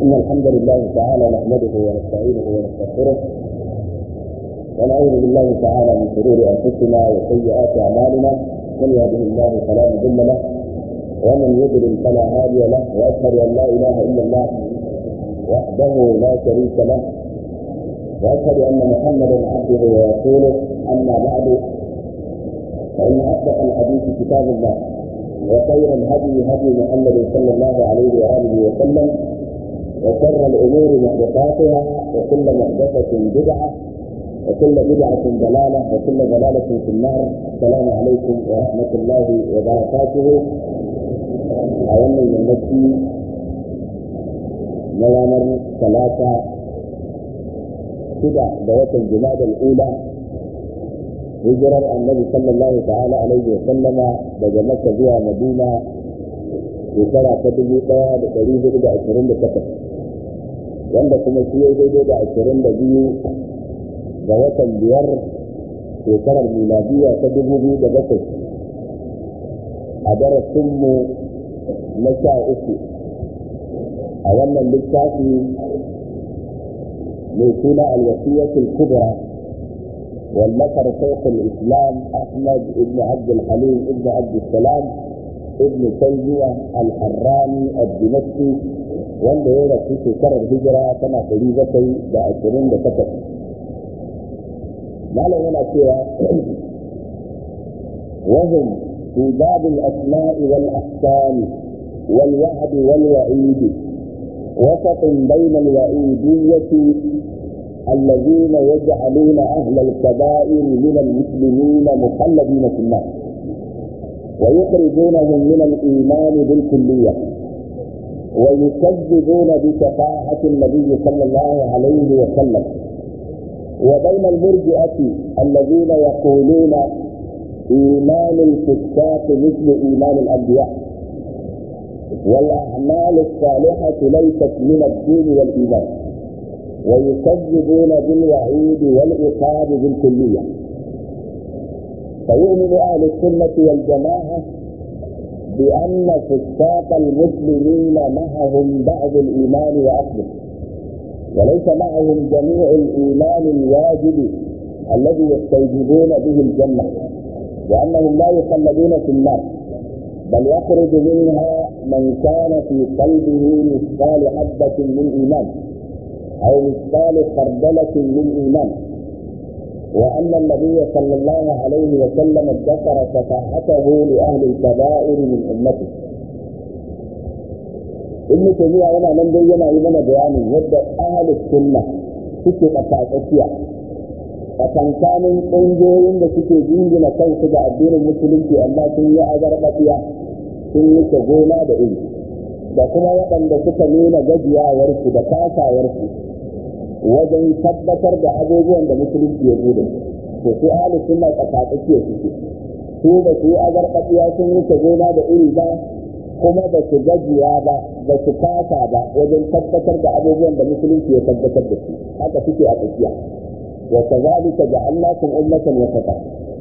إن الحمد لله تعالى نحمده ونستعينه ونستغفره ونعوذ بالله تعالى من شرور أنفسنا وسيئات أعمالنا من يهده الله فلا مضل له ومن يضلل فلا هادي له وأشهد أن لا إله إلا الله وحده لا شريك له وأشهد أن محمدا عبده ورسوله أما بعد فإن أصدق الحديث كتاب الله وخير الهدي هدي محمد صلى الله عليه وآله وسلم وشر الأمور محدثاتها وكل محدثة بدعة وكل بدعة ضلالة وكل ضلالة في النار السلام عليكم ورحمة الله وبركاته أولا من نفسي نوامر ثلاثة شدة دوات الجماد الأولى hijirar annabi sallallahu ta'ala alaihi wa sallama daga makka zuwa madina shekara ta dubu daya da dari hudu da ashirin da takwas wanda kuma shi ya daidai da ashirin da biyu ga watan biyar shekarar miladiya ta dubu biyu da bakwai a darasinmu na sha uku a wannan littafi mai suna alwasiyatul kubra والنصر شيخ الاسلام احمد بن عبد الحليم بن عبد السلام ابن تيميه الحراني الدمشقي wanda ya rasu shekarar hijira tana ɗari bakwai da ashirin da takwas malam yana cewa وهم في باب الأسماء والأحكام والوعد والوعيد وسط بين الوعيدية الذين يجعلون أهل الكبائر من المسلمين مخلدين في النار ويخرجونهم من الإيمان بالكلية ويكذبون بشفاعة النبي صلى الله عليه وسلم وبين المرجئة الذين يقولون إيمان الفساق مثل إيمان الأنبياء والأعمال الصالحة ليست من الدين والإيمان ويكذبون بالوعيد والعقاب بالكلية فيؤمن أهل السنة والجماعة بأن فساق المسلمين معهم بعض الإيمان وأصله وليس معهم جميع الإيمان الواجب الذي يستوجبون به الجنة وأنهم لا يخلدون في النار بل يخرج منها من كان في قلبه مثقال حبة من إيمان أو مثقال خردلة من إيمان وأن النبي صلى الله عليه وسلم ذكر شفاعته لأهل الكبائر من أمته ابن تيمية yana nan dai yana yi mana bayanin yadda ahalus sunna suke tsakatsakiya tsakankanin ƙungiyoyin da suke jingina kansu ga addinin musulunci amma sun yi azarbaɗiya sun wuce gona da iri da kuma waɗanda suka nuna gajiyawarsu da kasawarsu wajen tabbatar da abubuwan da musulunci ya bude to su ahli sunna tsakatsakiya suke su ba su yi azarbaɗiya sun wuce gona da iri ba kuma ba su gajiya ba ba su kasa ba wajen tabbatar da abubuwan da musulunci ya tabbatar da su haka suke a tsakiya wa kazalika ja'alnakum ummatan wasata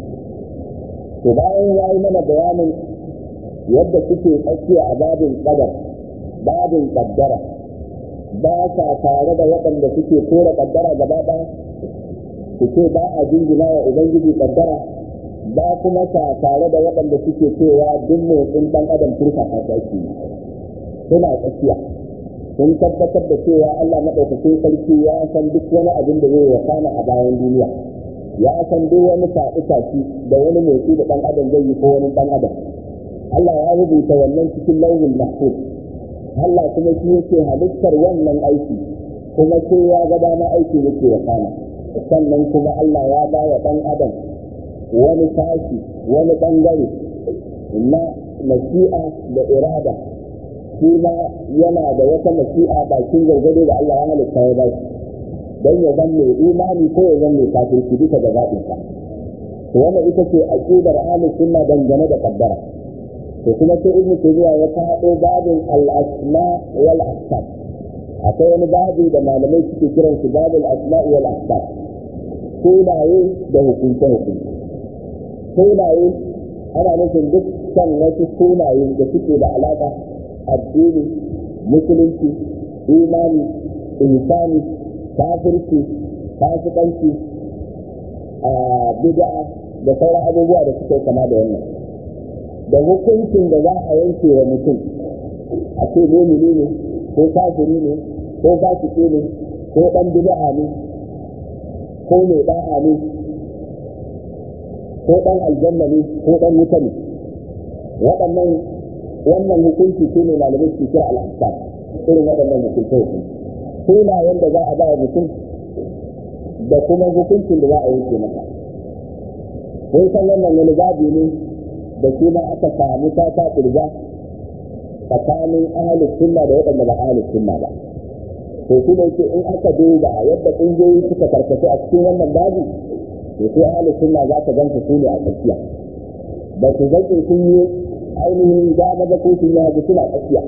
to bayan yayi mana bayanin yadda suke tsakiya a babin qadar babin qaddara ba sa tare da waɗanda suke kora kaddara gaba ɗaya su ce ba a jingina wa ubangiji kaddara ba kuma sa tare da waɗanda suke cewa duk motsin ɗan adam turka ta tsaki suna tsakiya sun tabbatar da cewa Allah maɗaukakin sarki ya san duk wani abin da zai wakana a bayan duniya ya san duk wani faɗi da wani motsi da ɗan adam zai yi ko wani ɗan adam Allah ya rubuta wannan cikin launin mahfuz Allah kuma shi yake halittar wannan aiki kuma sai ya ga dama aiki yake ya kana sannan kuma Allah ya ba wa ɗan adam wani tashi wani ɓangare na mashi'a da irada shi ma yana da wata mashi'a bakin gargado da Allah ya halitta ya ba shi don ya zan mai imani ko ya zan mai kafirci duka da zaɓinsa to wannan ita ce aqidar ahlus sunna dangane da kaddara to kuma sai ibnu tabiya ya faɗo babin al-asma wal ahkam akwai wani babi da malamai suke kiran shi babul asma wal ahkam sunaye da hukunce hukunce sunaye ana nufin dukkan wasu sunaye da suke da alaƙa addini musulunci imani ihsani kafirci fasikanci bid'a da sauran abubuwa da suka kama da wannan da hukuncin da za a yanke wa mutum a ce mumini ne ko kafiri ne ko fasiki ne ko dan bid'a ne ko mai da'a ne ko dan aljanna ne ko dan wuta ne waɗannan wannan hukunci su ne malamai su kira al'asar irin waɗannan hukunce hukunci sunayen da za a ba mutum da kuma hukuncin da za a yanke masa kun san wannan wani babu ne da shi ma aka samu ta ta ƙirga tsakanin ahalus sunna da waɗanda ba ahalus sunna ba to shi ne ce in aka duba yadda ƙungiyoyi suka karkace a cikin wannan babu to sai ahalus sunna za ka ganta su ne a tsakiya ba su zaƙe sun yi ainihin dama da ko sun yi suna tsakiya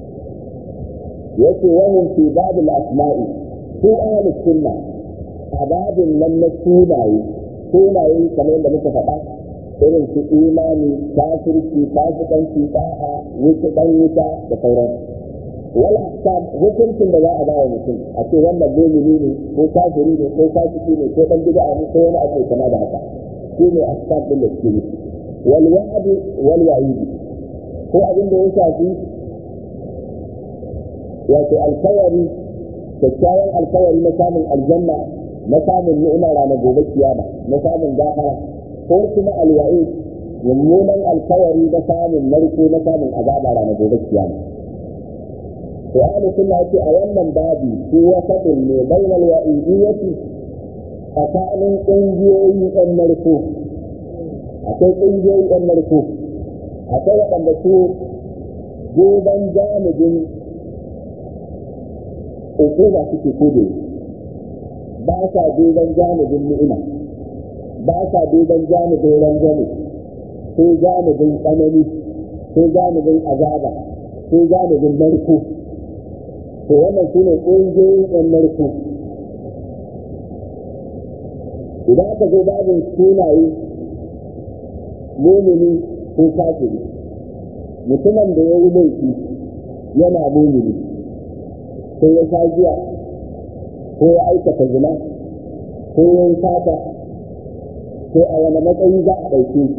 yake wahum fi babul asma'i su ahlus sunna a babin nan na sunaye sunaye kamar yadda muka faɗa irin su imani kafirci fasikanci da'a wuce dan wuta da sauran wal ahkam hukuncin da za a ba wa mutum a ce wannan mu'mini ne ko kafiri ne ko fasiki ne ko dan bid'a ne ko wani abu kama da haka shi ne ahkam din da suke yi wal wa'd wal wa'id ko abin da ya shafi wato alkawari kyakkyawan alkawari na samun aljanna na samun ni'ima ranar gobe kiyama na samun gafara ko kuma alwa'i mummunan alkawari na samun narko na samun azaba ranar gobe kiyama to ahli sunna ce a wannan babi ko wasatin ne bainal wa'idiyyati tsakanin ƙungiyoyi ɗan narko akwai ƙungiyoyi ɗan narko akwai waɗanda su goban janibin hukuma suke kode ba sa duban janibin ni'ima ba sa duban janibin rangwame ko janibin tsanani ko janibin azaba ko janibin narko to wannan su ne ƙungiyoyin ɗan narko idan aka zo babin sunaye mumini ko kafiri mutumin da ya yi laifi yana mumini ko ya sha giya ko ya aikata zina ko ya yi sata ko a wani matsayi za a ɗauke shi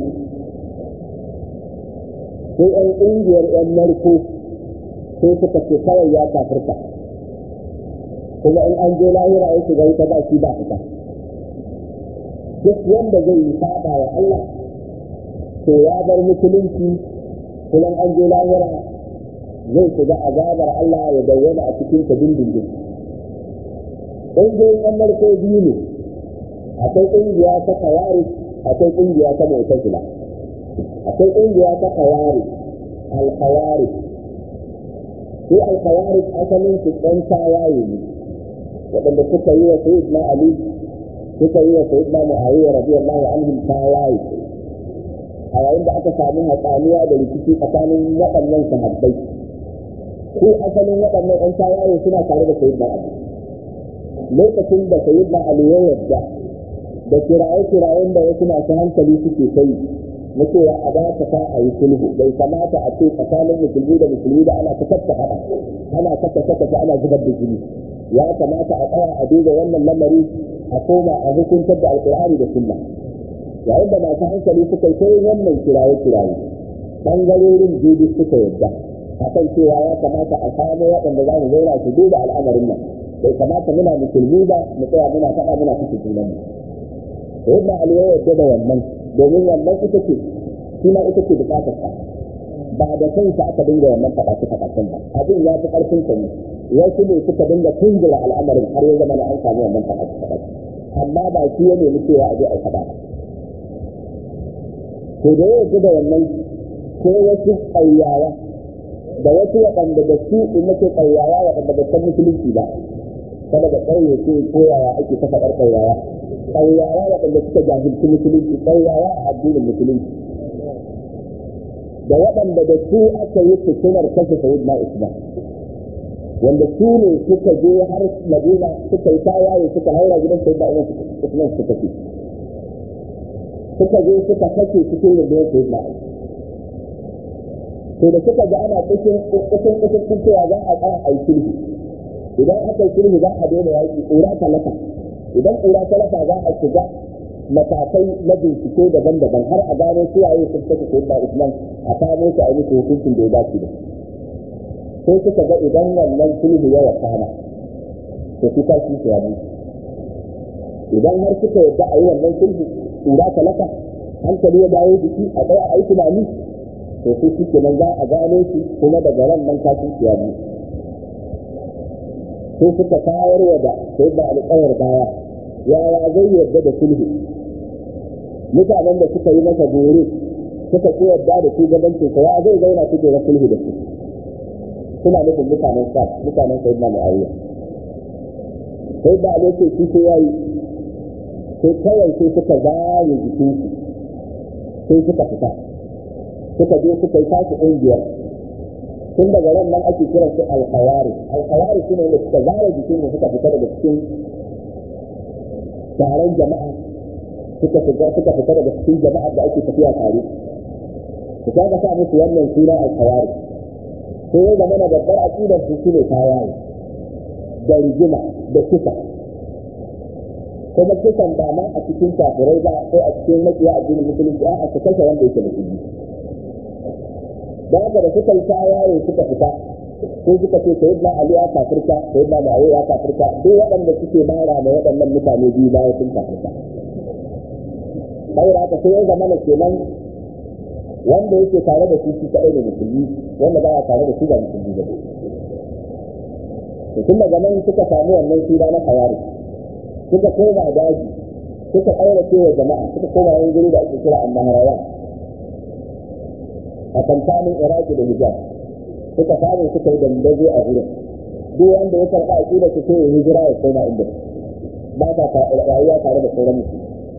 ko ‘yan ƙungiyar ‘yan narko ko suka ce kawai ya kafirta kuma in an je lahira ya shiga ita ba shi ba fita duk wanda zai yi saba wa Allah to ya bar musulunci kuma an je lahira zai shiga azabar Allah ya bayyana a cikin ta dindindin. Ƙungiyoyin ɗan narko biyu ne, akwai ƙungiya ta kawari, akwai ƙungiya ta mu'tazila. Akwai ƙungiya ta kawari, alkawari. Su alkawari asalin su ɗan tawaye ne, waɗanda suka yi wa Sayyidina Ali, suka yi wa Sayyidina Muawiya radiyallahu anhum tawaye. A yayin da aka samu hatsaniya da rikici tsakanin waɗannan sahabbai. ko asalin waɗannan ‘yan tawaye suna tare da sayyidina Ali. Lokacin da sayyidina Ali ya yarda da kiraye-kirayen da wasu masu hankali suke kai na cewa a ba ta a yi sulhu bai kamata a ce tsakanin musulmi da musulmi da ana ta kasta haɗa ana kasta kasta ana zubar da jini ya kamata a tsaya a duba wannan lamari a koma a hukuntar da alƙur'ani da sunna yayin da masu hankali suka kai wannan kiraye-kiraye ɓangarorin jibi suka yarda akan cewa ya kamata a samu waɗanda za mu zauna su duba al'amarin nan bai kamata muna musulmi ba mu tsaya muna faɗa muna kashe junan mu to yadda ali ya yarda da wannan domin wannan ita ce shi ma ita ce bukatar sa ba da kansa aka dinga wannan faɗa su faɗa ba abin ya fi ƙarfin sa ne wasu ne suka dinga tunzura al'amarin har ya zama na an samu wannan faɗa su faɗa amma ba shi ya nemi cewa a je a faɗa ba to da ya yarda da wannan ko wasu ƙauyawa da wasu waɗanda da su in nake ƙauyawa waɗanda ba san musulunci ba kada da ƙauye ce ko yaya ake ta faɗar ƙauyawa ƙauyawa waɗanda suka jahilci musulunci ƙauyawa a addinin musulunci da waɗanda da su aka yi fitinar kashe sayid na usman wanda su ne suka je har madina suka yi tawaye suka haura gidan sayid na usman suka ce suka je suka kashe cikin rundunar sayid na usman to da suka ga ana cikin cikin cikin cewa za a tsaya a yi sulhu idan aka yi sulhu za a daina yaƙi ƙura talata idan ƙura talata za a shiga matakai na bincike daban-daban har a gano suwaye sun saka ko ba Usman a kamo su a yi musu hukuncin da ya dace da sai suka ga idan wannan sulhu ya wakana to su ta shi ya mutu idan har suka yadda a yi wannan sulhu ƙura talata hankali ya dawo jiki a tsaya a yi tunani to su shi kenan za a gano shi kuma daga ran nan kafin su ya mutu sai suka tayar wa da sai da alƙawar baya yaya zai yarda da sulhu mutanen da suka yi masa gore suka ki yarda da shugabancin sa ya zai zauna su da sulhu da su suna nufin mutanen sa mutanen sa ibn muawiya sai da alai ce shi sai yayi sai kawai sai suka zare jikin su sai suka fita suka je suka yi tashi ƙungiyar tun daga ran nan ake kiran su alkhawari alkhawari su ne da suka zara jikin da suka fita daga cikin taron jama'a suka fita suka fita daga cikin jama'a da ake tafiya tare su ka ga sa musu wannan suna alkhawari sai ya zama na babbar aqidar su shine tawaye da rigima da kisa kuma kisan ba ma a cikin kafirai ba ko a cikin makiya addinin musulunci a su kashe wanda yake musulmi da haka da suka yi tawaye suka fita sai suka ce sai na ali ya kafirta sai na ma'awo ya kafirta duk waɗanda suke mara da waɗannan mutane biyu baya sun kafirta saboda haka sai ya zama na kenan wanda yake tare da su shi kaɗai da musulmi wanda ba ya tare da su ba musulmi ba to tun daga nan suka samu wannan sura na kawari suka koma daji suka ƙaurace wa jama'a suka koma wani guri da ake kira annaharawa a kankanin iraki da hijab suka samu suka yi dandazo a wurin duk wanda ya karɓa a ƙida su sai ya hijira ya koma inda ba ta rayuwa tare da sauran musu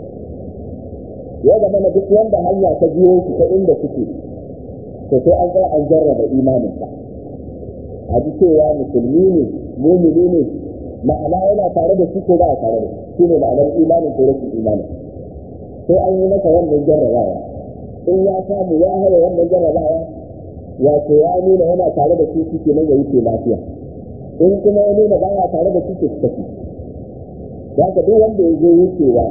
ya zama na duk wanda hanya ta biyo su ta inda suke to sai an tsaya an jarraba imaninsa a ji cewa musulmi ne mumini ne ma'ana yana tare da su ko ba a tare da shi ne ma'anar imanin ko rashin imanin sai an yi masa wannan jarrabawa in ya samu ya haye wannan jarrabawa wato ya nuna yana tare da su suke nan ya wuce lafiya in kuma ya nuna ba ya tare da su ke tafi za ka duk wanda ya zo wucewa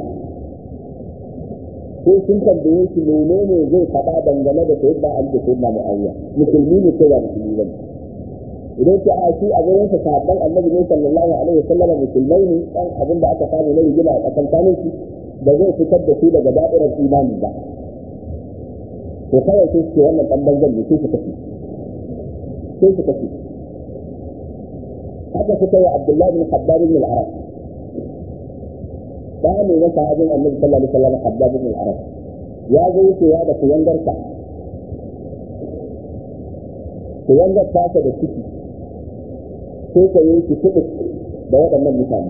ko sun tambaye shi menene zai faɗa dangane da sayyidina Ali da sayyidina Muawiya musulmi ne ko ba musulmi ba idan ki a shi a gurin sa sahabban Annabi ne sallallahu alaihi wasallam musulmai ne dan abin da aka samu na rigima a tsakankanin su da zai fitar da su daga da'irar imani ba to kawai sai su wannan dan banzan ne sai su tafi sai su tafi haka suka yi Abdullahi bin Habbab bin al-Arab da ne na sahabin Annabi sallallahu alaihi wasallam Habbab bin al-Arab ya zo wucewa da kuyangarsa kuyangar tasa da ciki sai ka yi ki kuɗi da waɗannan mutane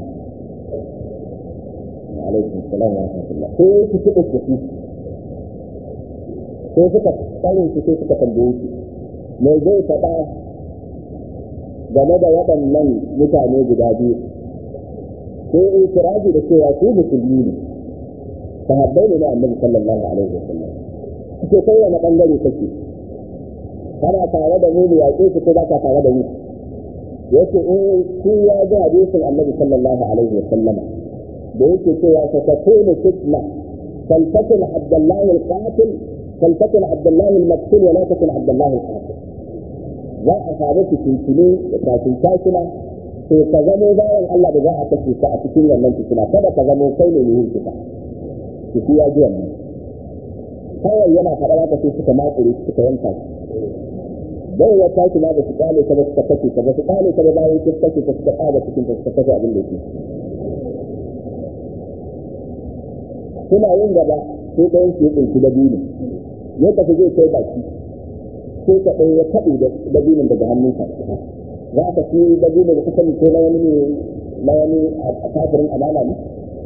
alaikum salam wa rahmatullah sai yi ki kuɗi da su sai suka tsarin su sai suka tambaye shi me zai faɗa game da waɗannan mutane guda biyu sai itirazi da cewa su musulmi ne sahabbai ne na annabi sallallahu alaihi wasallam suke kai wani bangare kake kana tare da mu ne yaƙe su ko ba ka tare da mu yace eh shi ya ji hadisin annabi sallallahu alaihi wasallam da yake cewa ta takunu fitna فلتكن عبد الله القاتل فلتكن عبد الله المقتول ولا تكن عبد الله القاتل za a samu fitintini da kafin takina to ka zamo bayan Allah da za a kashe ka a cikin wannan fitina kada ka zamo kai ne mai yin fita ki ya ji wannan kawai yana faɗa za ka sai suka makure suka yanka shi bai ya tashi ma da su kale ta ba suka kashe ta ba su kale ta ba bayan su kashe ta suka ƙara cikin ta suka kashe abin da yake suna yin gaba sai ɗayan su ya ɗauki dabino ya tafi zai kai baki sai ka ɗaya ya kaɗe dabinin daga hannunsa za ka fi dabinin da kuka ko na wani ne na wani a kafirin amana ne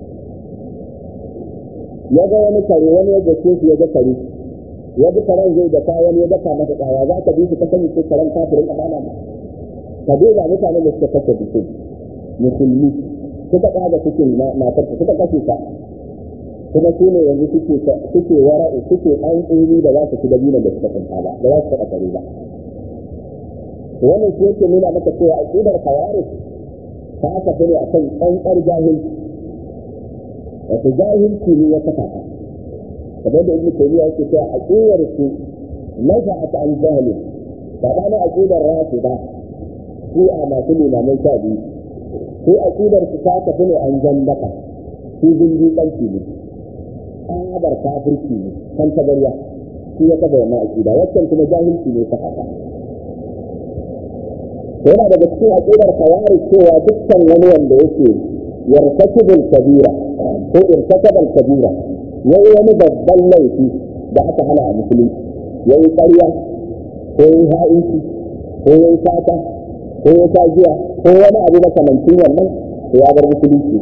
ya ga wani kare wani ya gace shi ya ga kare ya bi karen zai da kayan ya daka masa tsaya za ka bi shi ka sani ko karen kafirin amana ne ka duba mutanen da suka kashe bikin musulmi suka ɗaga cikin matarsa suka kashe ta kuma su ne yanzu suke suke wara'u suke an tsiri da za su ci dabinan da suka tsinta ba da za su taɓa kare ba wannan shi yake nuna maka cewa aqidar kawari ta tafi ne akan ƙanƙar jahilci wato jahilci ne ya kafa ta kamar da ibnu taymiya yake cewa aqidar su naza'at an jahili sabanin aqidar rafida su a masu limamai sha biyu su aqidar su ta tafi ne an jannaka su zinji kanki ne tsabar kafirci ne kan tabariya shi ya kafa wannan aqida waccan kuma jahilci ne ta haka yana daga cikin aqidar kawari cewa dukkan wani wanda yake yartakibul kabira ko irtakabal kabira yayi wani babban laifi da aka hana a musulunci yayi ƙarya ko yayi ha'inci ko yayi sata ko yayi tajiya ko wani abu makamancin wannan to ya bar musulunci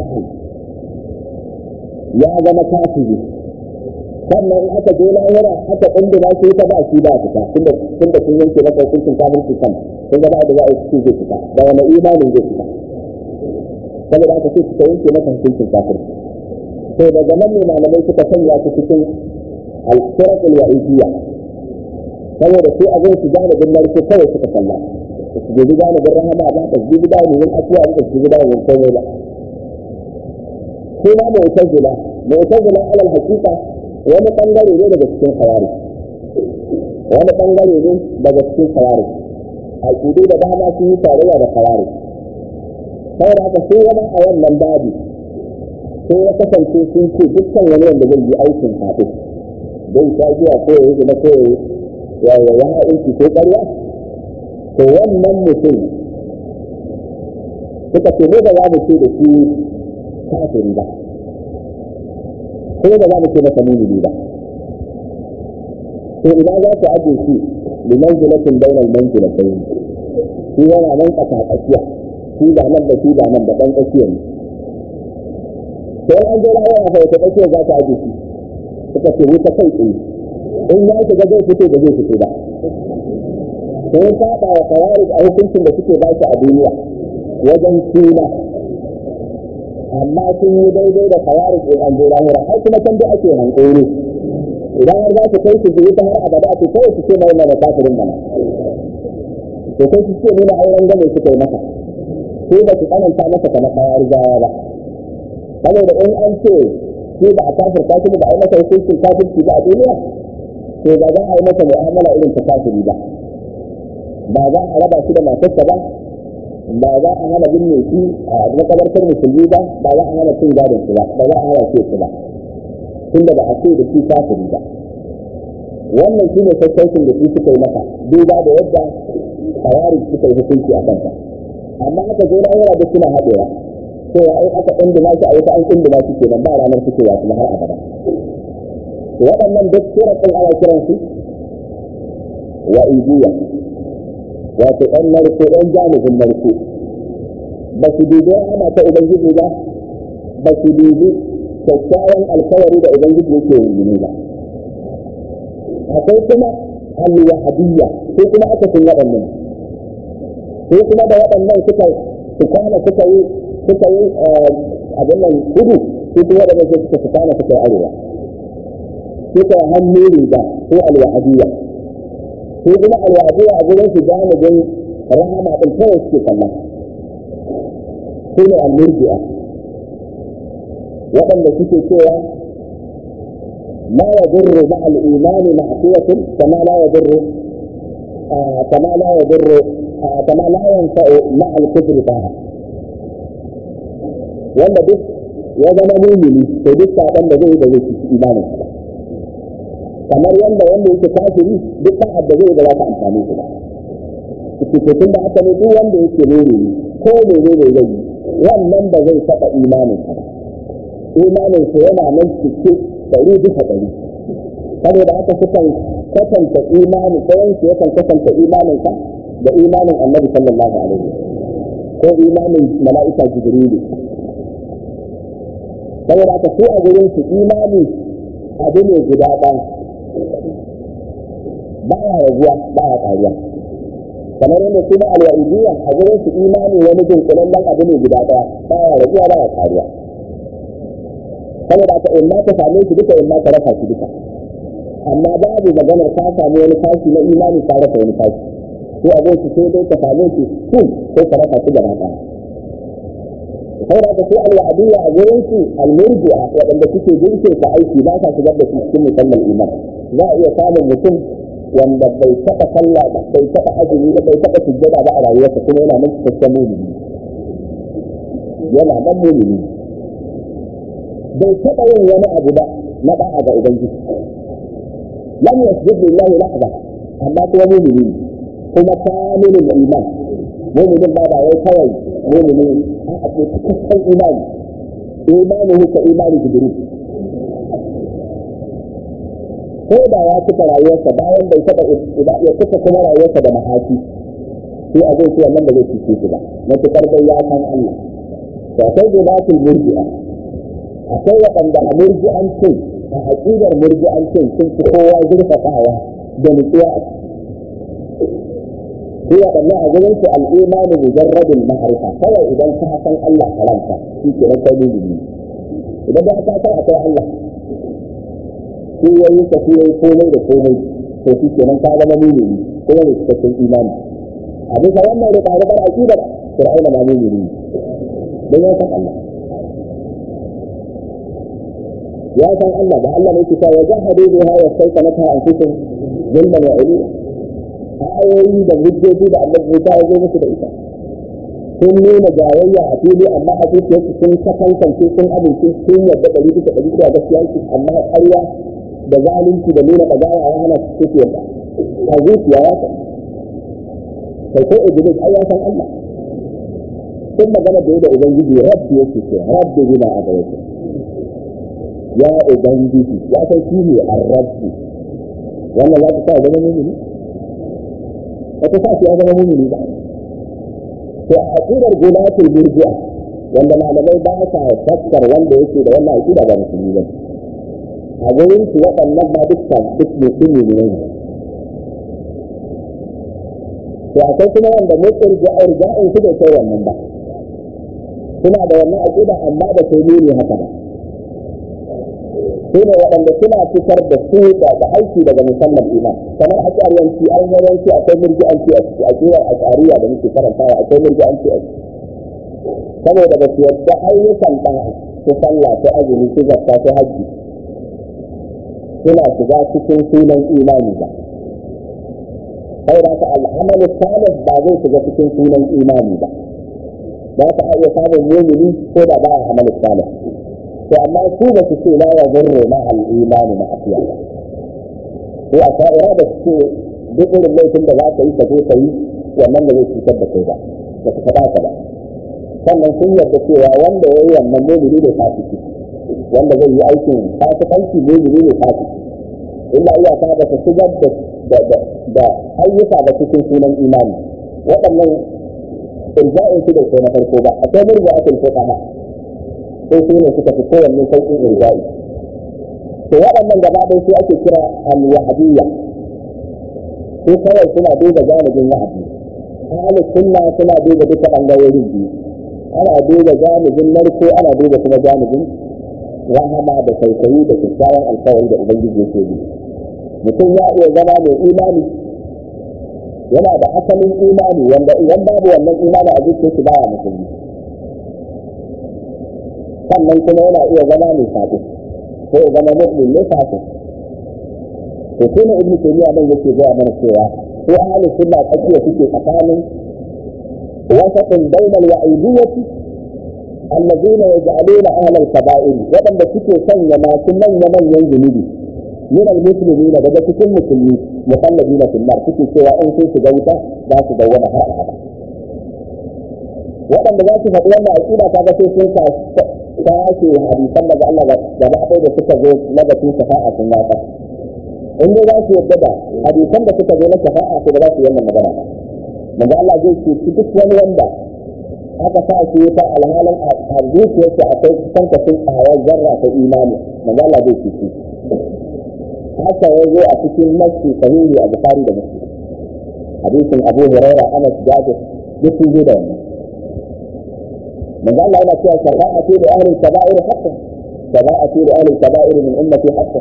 ya zama kafiri sannan in aka je lahira aka kunduma shi ta ba shi ba fita tunda tunda sun yanke masa hukuncin kafirci kan sun ga ba da za a yi zai fita da wani imanin zai fita saboda aka ce suka yanke masa hukuncin kafirci to daga nan ne malamai suka sanya su cikin al-firaq al-wa'idiyya saboda su a zai su janibin narko kawai suka kalla su gudu janibin rahama ba ta gudu janibin afuwa ba su gudu janibin komai ba sai ma mu'tazila mu'tazila alal hakika wani bangare ne daga cikin khawari wani bangare ne daga cikin khawari a kudu da dama sun yi tarayya da khawari saboda haka sai wani a wannan babi sai ya kasance sun ce dukkan wani wanda zai yi aikin kafin zai sha giya ko ya yi zina ko ya yi ya aiki ko ƙarya to wannan mutum suka ce ne da za mu ce da shi kafiri ba ko da za mu ce masa mumini ba to ina za ku aje shi da manzilatin bainal manzilatain shi yana nan kasa tsakiya shi ba nan da shi ba nan da ɗan tsakiya ne sai an je lawa ya fara tsakiya za ta aje shi suka ce wuta kai tsaye in ya shiga zai fito da zai fito ba sai saba wa kawari a hukuncin da suke ba shi a duniya wajen suna amma sun yi daidai da kawari in an je lahira har kuma can da ake hankali idan har za su kai su ji ta har abada ce kawai su ce mai mana kafirin mana to kai su ce nuna auren gane suka yi masa sai ba su tsananta masa kamar kawari gawa ba saboda in an ce sai ba a kafirta shi ba a yi masa hukuncin kafirci ba a duniya to ba za a yi masa mu'amala irin ta kafiri ba ba za a raba shi da matarsa ba ba za a hana binne shi a makabartar musulmi ba ba za a hana cin gadon shi ba ba za a hana ce shi ba tunda ba a ce da shi kafiri ba wannan shine sassaucin da shi suka yi masa duba da yadda kawari suka yi hukunci a kanta amma aka zo na yana da suna haɗewa cewa ai aka ɗanduma shi a wata an ɗanduma shi kenan ba ranar fitowa kuma har abada waɗannan duk suratul ana kiran su wa idiya wato ɗan narko ɗan jami'in narko ba su dubi ana ta ubangiji ba ba su dubi kyakkyawan alkawari da ubangiji yake yi ba akwai kuma alwahadiyya ko kuma aka sun waɗannan ko kuma da waɗannan suka su kwana suka yi suka yi abin nan kudu ko kuma waɗannan suka su kwana suka yi arewa suka hannu riga ko alwahadiyya ko kuma alwahadiyya a gurin su janibin rahama ɗin kawai suke kallon ko ne almurji'a waɗanda suke cewa ما يضر مع الإيمان معصية كما لا يضر آه كما لا يضر آه كما لا ينفع مع الكفر طاعة wanda duk ya zama mumini to duk saban da zai da zai ci imanin ba kamar yanda wanda yake kafiri duk sa'ad da zai da za ta amfani shi ba cikin da aka ne duk wanda yake mumini ko mene ne zai yi wannan ba zai taɓa imanin ba imanin sa yana nan cikin ɗari bisa ɗari saboda haka sukan kasanta imani ɗayan su yakan kasanta imanin ka da imanin annabi sallallahu alaihi ko imanin mala'ika jibrilu saboda haka su a gurin su imani abu ne guda ɗaya ba ya raguwa ba ya ƙaruwa kamar yadda kuma alwa'idiyya a gurin su imani wani dunkulallen abu ne guda ɗaya ba ya raguwa ba ya ƙaruwa saboda aka in ma ka same shi duka in ma ka rasa shi duka amma babu maganar ka samu wani kashi na imani ka rasa wani kashi ko a zai sai dai ka same shi kun ko ka rasa shi gaba ɗaya sai da su al-wa'diyya a gurin su al-murji'a waɗanda suke jinkin sa aiki ba sa shigar da su cikin musamman iman za a iya samun mutum wanda bai taɓa sallah ba bai taɓa azumi ba bai taɓa sujjada ba a rayuwarsa kuma yana nan cikakken mumini yana nan mumini bai taɓa yin wani abu ba na da'a ga ubangiji lam yasjud lillahi lahza amma kuma mumini kuma kamilul iman muminin ba ba wai kawai mumini a ce cikakken imani imani ka imani jibril ko da ya cika rayuwarsa bayan bai taɓa ya cika kuma rayuwarsa da mahaki sai a zai cewa nan da zai cice shi ba matuƙar dai ya san Allah to akwai gudatul murji'a akwai waɗanda a murji'ancin a aƙidar murji'ancin sun fi kowa zurfafawa da nutsuwa a ciki waɗannan a gurin su al'imanu mujarradin ma'arifa kawai idan ka san Allah karanta shi ke nan kai mumini idan ba ka san akwai Allah shi ya yi ka shi ya yi komai da komai to shi ke nan ka zama mumini kuma da cikakken imani a bisa wannan da tare da aƙidar fir'auna ma mumini don ya san Allah ya san Allah ba Allah ne ke sa ya jahadu biha wa saytanata anfusuhum zulman wa ulwa ayoyi da hujjoji da Allah ya ya zo musu da ita sun nuna jayayya a fili amma a zuciyarsu sun kasankance sun amince sun yadda ɗari bisa ɗari bisa gaskiya su amma ƙarya da zalunci da nuna ɗagawa ya hana su suke yadda a zuciya ya san kai ko iblis ai ya san Allah sun magana da da ubangiji rabbi yake ce rabbi bima a gare ya ubangiji ya san shi ne ar-rabbi wannan za ta sa zama mumini ba ta sa shi ya zama mumini ba to a aqidar gudatul murji'a wanda malamai ba sa fassar wanda yake da wannan aqida ba musulmi ba a gurin su waɗannan ma dukkan duk musulmi ne to akwai kuma wanda mutsir ja'ir ja'in su bai kai wannan ba suna da wannan aqida amma da kai ne haka ba su ne waɗanda suna fitar da su da aiki daga musamman iman kamar a ƙaryanci an yawanci akwai murji'anci a ciki a ƙirar ashariya da muke karantawa akwai murji'anci a ciki saboda ba su yadda ayyukan ɗan su sallah su azumi su zakka su hajji suna shiga cikin sunan imani ba sai da ka al'amalu salih ba zai shiga cikin sunan imani ba za ka iya samun mumini ko da ba a amalu salih to amma su ba su ce la ya zurre ma al'imani na afiya ba ko a sha'ira da su ce duk irin laifin da za ka yi ka zo ka yi wannan da zai cutar da kai ba ba su faɗa ka ba sannan sun yarda cewa wanda ya yi wannan mumini ne fasiki wanda zai yi aikin fasikanci mumini ne fasiki illa iyaka ba ta shigar da da ayyuka ba cikin sunan imani waɗannan irja'in su da kai na farko ba akwai murja'atul fuqaha sai su ne suka fi kowanne sauƙin irja'i to waɗannan gaba ɗaya su ake kira al-wahabiyya su kawai suna duba janibin wahabi ahli sunna suna duba duka ɓangarorin biyu ana duba janibin narko ana duba kuma janibin rahama da tausayi da kyakkyawan alkawari da ubangiji yake yi mutum ya iya zama mai imani yana da asalin imani wanda idan babu wannan imani a zuciyarsa baya musulmi sannan kuma yana iya zama mai sabo ko ya zama mu'min ne sabo to kuma ibn taymiya nan yake ga mana cewa ko ahli sunna tsakiya suke tsakanin wasatun bainal wa'idiyyati alladhina yaj'aluna ahla al-kaba'ir wadanda suke sanya masu manya manyan zunubi min al-muslimin daga cikin musulmi mukallabina fil nar suke cewa in sun shiga wuta za su dawwama har abada waɗanda za su faɗi wannan aƙida ta ga sai sun tashi hadisan daga Allah gaba ɗaya da suka zo na batun shafa'a sun wata in dai za su yadda da hadisan da suka zo na shafa'a ko ba za su yi wannan magana ba daga Allah zai ce duk wani wanda aka sa shi ta alhalin a zuciyarsa akwai kusan kasin ƙwayar zarra ta imani daga Allah zai ce shi haka ya zo a cikin nasi sahihi a bukari da muslim hadisin abu huraira anas jabir duk sun zo da wannan من قال لنا فيها شفاعة لأهل الكبائر حقا شفاعة لأهل الكبائر من أمتي حقا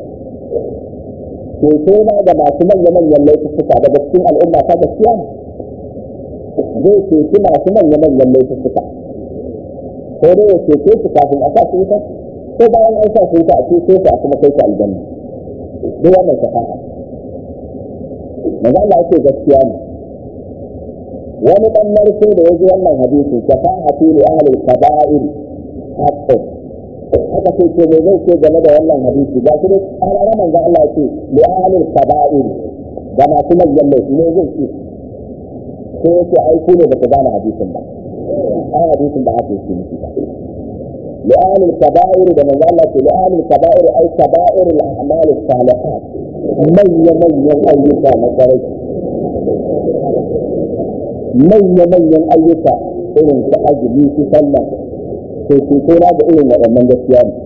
كيفما da masu manya-manyan laifuka daga cikin al'umma ta gaskiya zai ceci masu manya-manyan laifuka ko dai ya cece su kafin a sa su wuta ko bayan an sa su wuta a cece su a kuma kai su aljanna duk wannan shafa'a manzo Allah yake gaskiya ne wani dan narko da yaji wannan hadisi shafa'atu li ahli al-kaba'ir haqqun haka ce ce me zai ce game da wannan hadisi ga shi an ana manzo Allah yake li ahli al-kaba'ir da masu manyan laifi ne zai ce ko yake ai ku ne baka gane hadisin ba ai hadisin ba haka yake nufi ba li ahli al-kaba'ir da manzo Allah ce li ahli al-kaba'ir ai kaba'ir al-a'mal as-salihat manya manyan ayyuka na kwarai manya manyan ayyuka irin su azumi su sallah to su kora da irin waɗannan gaskiya ne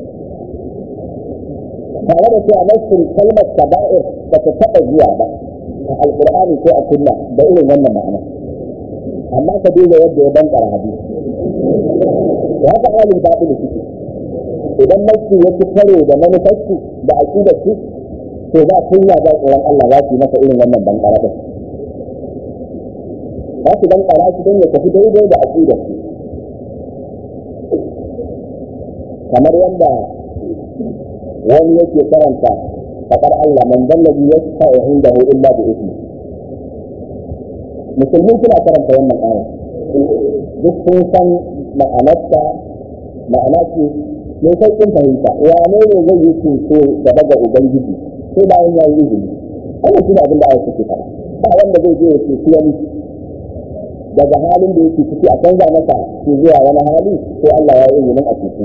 tare da cewa nassin kalmar kaba'ir ba ta taɓa zuwa ba a alƙur'ani ko a sunna da irin wannan ma'ana amma ka duba yadda ya bankara hadisi da haka alin baɗin suke idan nassi ya ci karo da manufarsu da aƙidar su to ba kunya ba tsoron Allah za su yi masa irin wannan bankara da za su bankara shi don ya tafi daidai da aƙidar su kamar yadda wani yake karanta faɗar Allah man dallabi ya sa wa inda hu illa da ismi musulmi suna karanta wannan aya duk sun san ma'anarta ma'ana ce mai sauƙin fahimta wane ne zai yi ceto gaba ga ubangiji sai bayan ya yi izini wannan shi ne abin da aya suke faɗa ba wanda zai je ya ceci wani daga halin da yake ciki a canza masa shi zuwa wani hali sai Allah ya yi izinin a ceci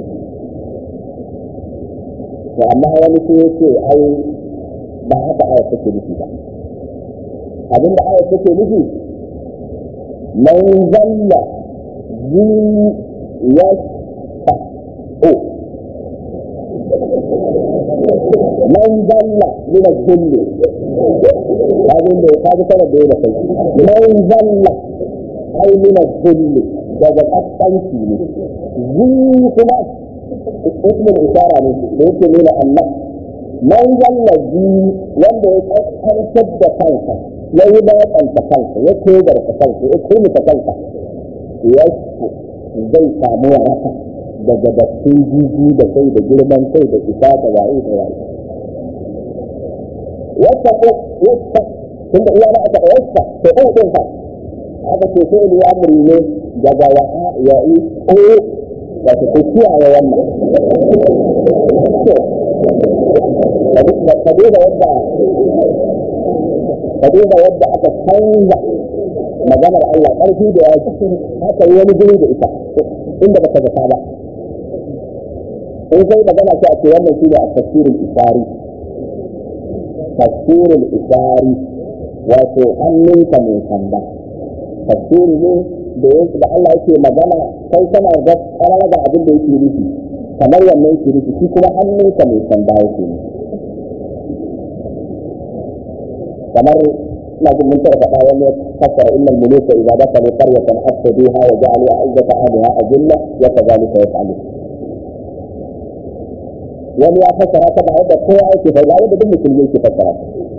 to amma wani sai ya ce ai ba haka aya take nufi ba abinda aya take nufi man zalla zi yasta o man zalla min al-kulli kajin da kaji kana da yana kai man zalla ai min al-kulli daga kaskanci ne zi kuma ismin isara ne da yake nuna Allah man zallazi wanda ya kaskantar da kansa ya yi baƙanta kansa ya kogarta kansa ya kumita kansa ya zai samu waraka daga dattin jiji da kai da girman kai da isa da waye da waye wata ko wata tunda iya na aka wata to ko din fa aka ce sai ne amri ne daga wa'a ya yi ko wato ko kiyaye wannan ka duba yadda ka duba yadda aka canza maganar Allah ƙarfi da ya aka yi wani guri da ita inda baka zata ba in sai magana sai a ce wannan shi ne a tafsirin isari tafsirin isari wato hannunka mai sanda tafsiri ne da yake da Allah yake magana kai kana ga karara da abin da yake nufi kamar wannan yake nufi shi kuma hannunka mai sanda yake nufi kamar ina jin mun taɓa faɗa wani fassara innal muluka idza dakalu qaryatan afsaduha wa ja'alu a'izzata ahliha azilla wa kadhalika yaf'alun wani ya fassara ta ba yadda kowa yake fa ba yadda duk mutum yake fassara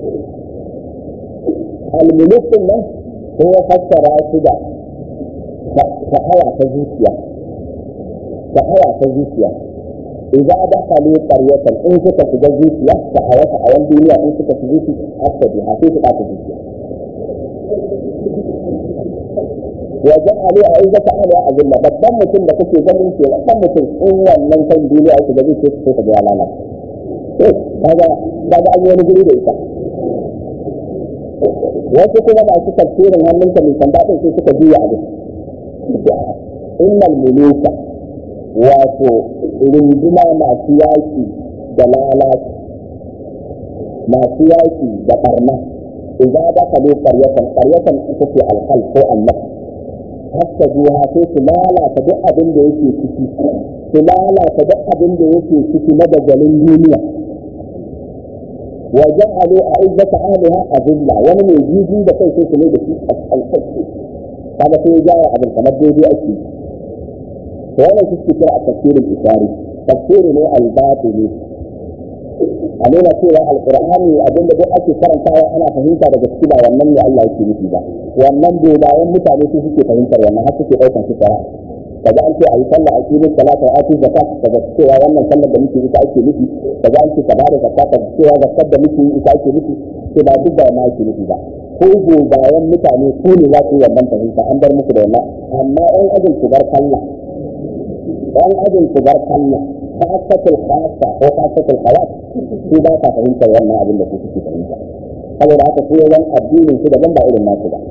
al-muluk din nan ko ya fassara su da sha'awa ta zuciya sha'awa ta zuciya idza dakalu qaryatan in suka shiga zuciya sha'awa a wani duniya in suka shiga zuciya afsaduha sai su ɓata zuciya wa ja'alu a'izzata ahliha azilla babban mutum da kake ganin ke babban mutum in wannan kan duniya ake ganin sai sai ka ga lalata eh kaga kaga an yi wani guri da ita wasu kuma masu tafsirin hannunka mai sanda din sai suka juya abin innal muluka wato runduna masu yaki da lalata masu yaki da barna idza dakalu qaryatan qaryatan ita ce alhal ko annab hatta zuwa sai su lalata duk abin da yake ciki su lalata duk abin da yake ciki na dagalin duniya wa ja'alu a'izzata ahliha azilla wani mai jiji da kai sai su ne da shi alƙalƙalƙi kaga sai ya jawo abin kamar daidai ake to wannan shi kira a tafsirin isari tafsiri ne albatili a nuna cewa alqur'ani abin da duk ake karantawa ana fahimta daga ciki ba wannan ne Allah yake nufi ba wannan dogayen mutane su suke fahimtar wannan har suke ɗaukar su fara kaga an ce a yi sallah a cikin salata a cikin zakka kaga cewa wannan sallar da muke ita ake nufi kaga an ce ka bada zakka kaga cewa zakkar da muke ita ake nufi sai ba duk da ma ake nufi ba ko gobayen mutane su ne za su yi wannan fahimta an bar musu da wannan amma ɗan ajin su bar sallah ɗan ajin su bar sallah kasatul khasa ko kasatul khawat su ba ta fahimtar wannan abin da su suke fahimta saboda haka su yawan addinin su daban ba irin nasu ba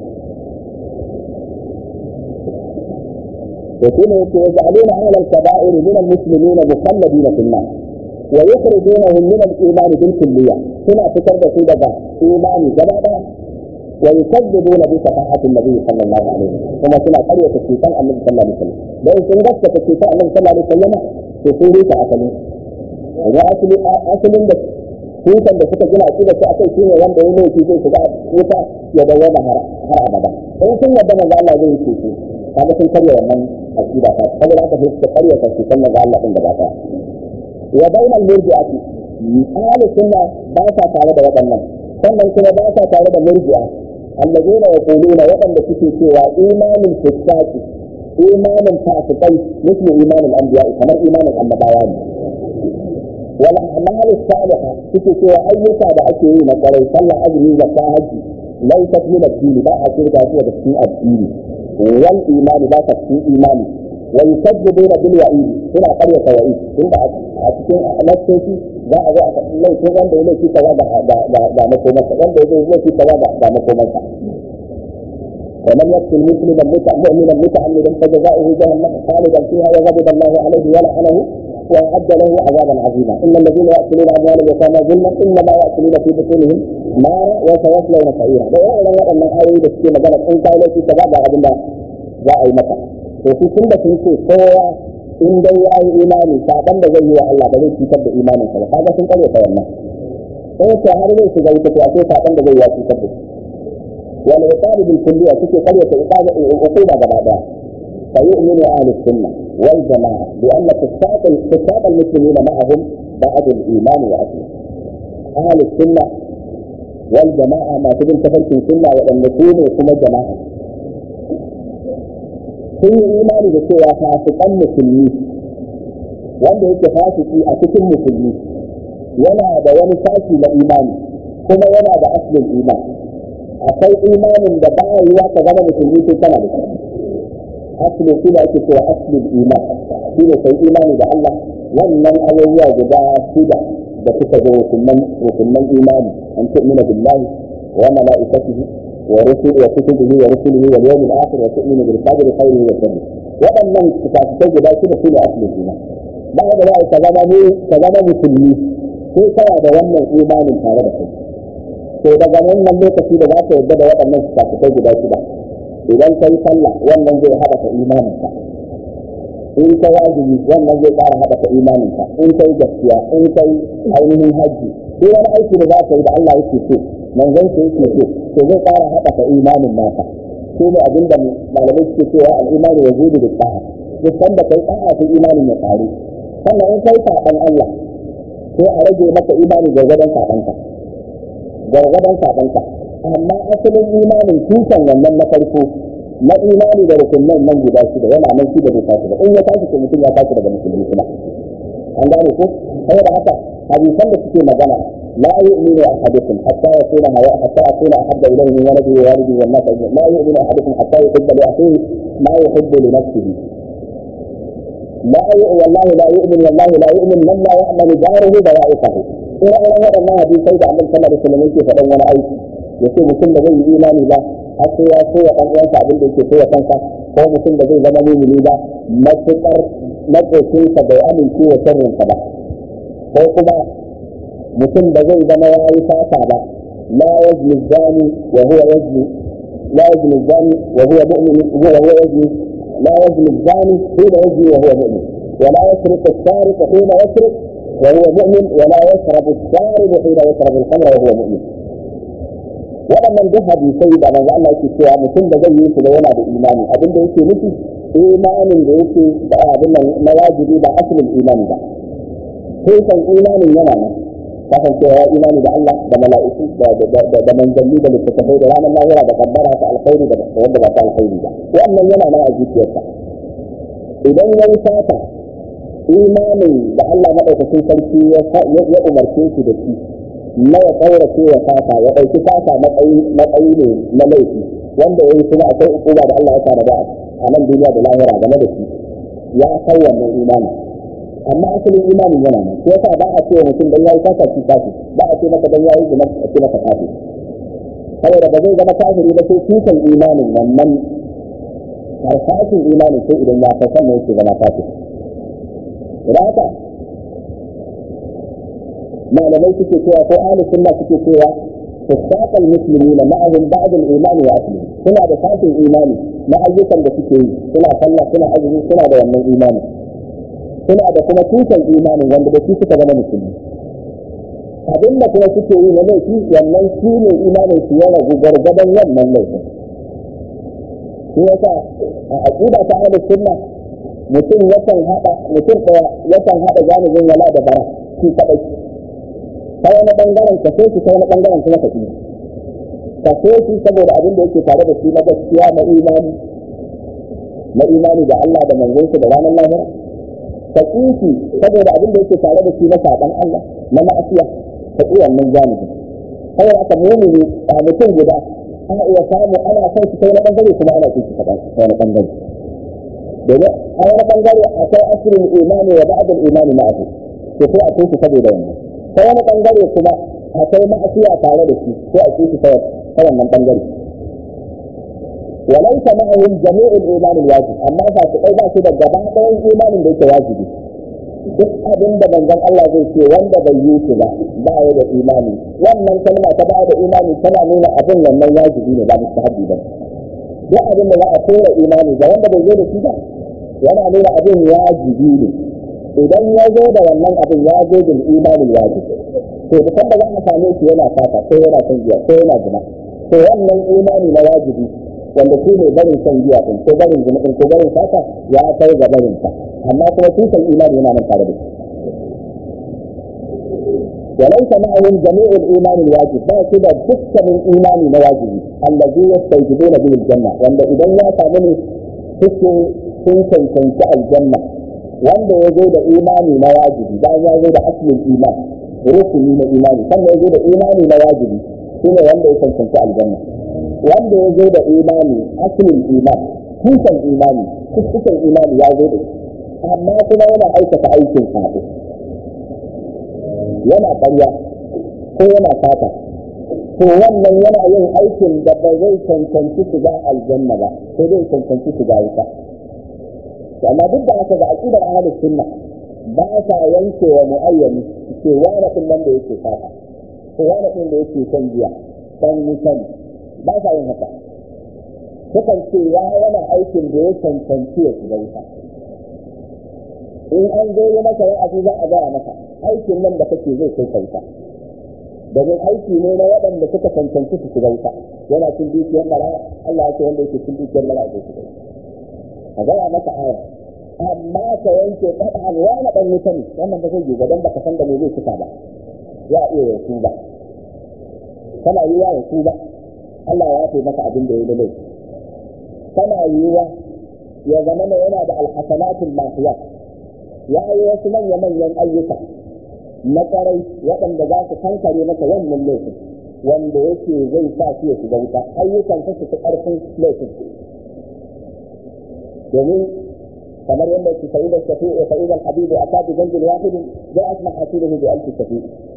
وكما يجعلون أهل الكبائر من المسلمين مخلدين في النار ويخرجونهم من الإيمان بالكلية هنا تكرر في بدا إيمان جماعة ويكذبون بشفاعة النبي صلى الله عليه وسلم ثم سنة قرية الشيطان النبي صلى الله عليه وسلم لو سنغسة الشيطان النبي صلى الله عليه وسلم تصوري تأكلين وأصل أصل tutan da suka gina su da su akai shine wanda ya laifi zai shiga wuta ya dawoma har abada in sun yadda manzo Allah zai yi su kaga sun karya wannan aqida ta saboda haka sai suka karya ta su manzo Allah din gaba ta wa bainal murji'ati ahli sunna ba sa tare da waɗannan sannan kuma ba sa tare da murji'a allazina yaquluna waɗanda suke cewa imanin fitaki imanin fasikai misli imanin anbiya kamar imanin annabawa ne wal a'mal as-salihah suke cewa ayyuka da ake yi na kwarai sallah azumi zakka haji laysat min ad-din ba a shirka su da cikin addini wal imani ba ta cikin imani wa yusaddiduna bil wa'id suna karya tawa'id tunda a cikin nassoci za a zo a faɗi laifin wanda ya laifi kaza da makomarsa wanda ya laifi kaza da makomarsa ومن يقتل مسلما مؤمنا متعمدا فجزاؤه جهنم خالدا فيها وغضب الله عليه ولعنه واعد له عذابا عظيما ان الذين ياكلون اموال اليتامى ظلما انما ياكلون في بطونهم نارا وسيصلون سعيرا da yawan waɗannan ayoyi da suke magana in kai laifi ka ba abin da za a yi maka to su tun da sun ce kowa in dai ya yi imani saban da zai yi wa Allah ba zai cutar da imanin sa ba kaga sun kare ta wannan in ko har zai shiga wuta to akwai saban da zai yi cutar da shi wal iqab bil kulliyya suke kare ta iqab uquba gaba daya فيؤمن أهل السنة والجماعة بأن فساق فساق المسلمين معهم بعد الإيمان وأصله. أهل السنة والجماعة ما تبين تفلت السنة وأن نكون كما جماعة. sun yi imani da cewa fasikan musulmi wanda yake fasiki a cikin musulmi yana da wani sashi na imani kuma yana da aslin iman akwai imanin da ba yi ka zama musulmi sai kana da shi aslin shi da ake cewa aslin iman shi ne kai imani da Allah wannan abubuwa guda shida da suka zo rukunan imani an tu'mina billahi wa mala'ikatihi wa rusulihi wa kutubihi wa rusulihi wal yawmil akhir wa tu'minu bil qadri khairihi wa sharrihi waɗannan kitabai guda shida su ne aslin iman ba da za ka zama ne ka zama musulmi sai kana da wannan imanin tare da kai to daga wannan lokaci da za ka yarda da waɗannan kitabai guda shida idan kai sallah wannan zai haɗa imaninka in ka wajibi wannan zai ƙara haɗa imaninka in kai gaskiya in kai ainihin hajji duk wani aiki da za ka yi da Allah yake so manzon sa yake so to zai ƙara haɗa imanin naka shi ne abin da malamai suke cewa al'imani ya zubi da sa'a duk sanda kai sa'a sai imanin ya ƙaru sannan in kai saɓan Allah sai a rage maka imani gargadon saɓanka gargadon saɓanka amma asalin imanin tushen wannan na farko na imani da rukunan nan guda shida yana nan shi da bai tashi ba in ya tashi to mutum ya tashi daga musulmi kuma an gane ko saboda haka hadisan da suke magana la yu'minu ahadukum hatta yakuna hawa hatta akuna ahabba ilayhi min waladihi wa walidihi wan nas ajma'in la yu'minu ahadukum hatta yuhibba li akhihi ma yuhibbu li nafsihi لا والله لا يؤمن والله لا يؤمن من لا يعمل جاره بوائقه ina ina waɗannan hadisai da annabi sallallahu alaihi wasallam yake faɗan wani aiki yace mutum da zai yi imani ba har sai ya so wa ɗan uwansa abin da yake so wa kansa ko mutum da zai zama mumini ba matuƙar maƙocinsa bai amince wa sharrinsa ba ko kuma mutum da zai zama ya yi fata ba la yazni zani wa huwa yazni la yazni zani wa huwa mu'min huwa huwa yazni la yazni zani hina yazni wa huwa mu'min ولا يسرق السارق حين يسرق وهو مؤمن ولا يشرب الشارب حين يشرب الخمر وهو مؤمن waɗannan duk hadisai da manzo Allah yake cewa mutum da zai yi su da yana da imani abin da yake nufi imanin da yake da abin nan na wajibi ba asalin imani ba sai kan imanin yana nan kasancewa ya imani da Allah da mala'iku da da manzanni da littattafai da ranar lahira da kaddara ta alkhairi da wanda ba ta alkhairi ba wannan yana nan a zuciyarsa idan ya yi sata imanin da Allah maɗaukacin sarki ya umarce shi da shi na ya kaurace ya sata ya ɗauki sata matsayi ne na laifi wanda ya yi kuma akwai ukuba da Allah ya tara da a nan duniya da lahira game da shi ya kai wannan imani amma asalin imanin yana nan ko yasa ba a ce wa mutum dan yayi sata shi kafi ba a ce maka dan yayi zina a ce maka kafi saboda ba zai zama kafiri ba sai tutan imanin wannan harsashin imanin sai idan ya kai sannan yake zama kafiri idan haka malamai suke cewa ko ahli sunna suke cewa فساق المسلمين معهم بعض الايمان واصله suna da sashin imani na ayyukan da suke yi suna sallah suna azumi suna da wannan imani suna da kuma tushen imanin wanda da shi suka zama musulmi abin da kuma suke yi na laifi wannan shi ne imanin su ya ragu gargadan wannan laifin shi yasa a aqida ta ahli sunna mutum yakan hada mutum daya yakan hada janibin wala da bara shi kadai ta wani bangaren ka so shi ta wani bangaren kuma ka ƙi ka so shi saboda abin da yake tare da shi na gaskiya na imani na imani da Allah da manzonsa da ranar lahira ka ƙi shi saboda abin da yake tare da shi na saɓan Allah na ma'asiya ka ƙi wannan jami'in kawai aka mumini a mutum guda ana iya samu ana son shi ta wani bangare kuma ana ƙi shi ta wani bangare domin a wani bangare akwai asirin imani wa ba'adul imani ma'ahu to sai a ƙi shi saboda wannan ta wani bangare kuma akwai ma'asiya tare da shi ko a ce ta wannan bangare وليس معهم جميع الايمان الواجب اما fa su kai ba su da gaba ɗayan imanin da yake wajibi duk abin da manzon Allah zai ce wanda bai yi shi ba ba ya da imani wannan kalma ta ba da imani tana nuna abin wannan wajibi ne ba mustahabi ba duk abin da za a kora imani ga wanda bai zo da shi ba yana nuna abin wajibi ne idan ya zo da wannan abin ya zo da imanin wajibi to dukkan da za a same shi yana fata ko yana son giya ko yana zina to wannan imani na wajibi wanda shi ne barin son giya din ko barin zina din ko barin fata ya kai ga barin sa amma kuma tushen imani yana nan tare da shi وليس معهم جميع الايمان الواجب ما كده دكة من ايمان واجب الذي يستوجبون به الجنه وان اذا يا كامل حسن سنسن سنسى الجنه wanda ya zo da imani na wajibi bayan ya zo da asalin iman rukuni na imani sannan ya zo da imani na wajibi shine wanda ya cancanci aljanna wanda ya zo da imani asalin iman tushen imani tushen imani ya zo da shi amma kuma yana aikata aikin sabo yana ƙarya ko yana fata to wannan yana yin aikin da ba zai cancanci shiga aljanna ba sai zai cancanci shiga wuta amma duk da haka ga aqidar ahlus sunna ba sa yanke wa muayyani ce wani din nan da yake fata ko wani din da yake son giya dan mutan ba sa yin haka sukan ce ya yana aikin da ya cancanci ya shiga wuta in an zo yi masa wa'azi za a gaya masa aikin nan da kake zai kai kauta domin aiki ne na waɗanda suka cancanci su shiga wuta yana cin dukiyar mara Allah ya ce wanda yake cin dukiyar mara zai shiga a gaya masa aya amma ka yanke ƙasa'an wani ɗan wuta ne wannan ba zai yi ba don baka san da me zai cika ba ya iya ya tuba kana yi ya tuba Allah ya yafe maka abin da ya da laifi kana yiwa ya zama yana da alhasanatul mahiyat ya yi wasu manya-manyan ayyuka na ƙwarai waɗanda za su kankare masa wannan laifin wanda yake zai sa shi ya shiga wuta ayyukan ta su fi ƙarfin laifin domin kamar yadda ke sa'i da shafi a sa'idan habibu a kafi zanjin wahidin zai asma hasiruhu bi alfi shafi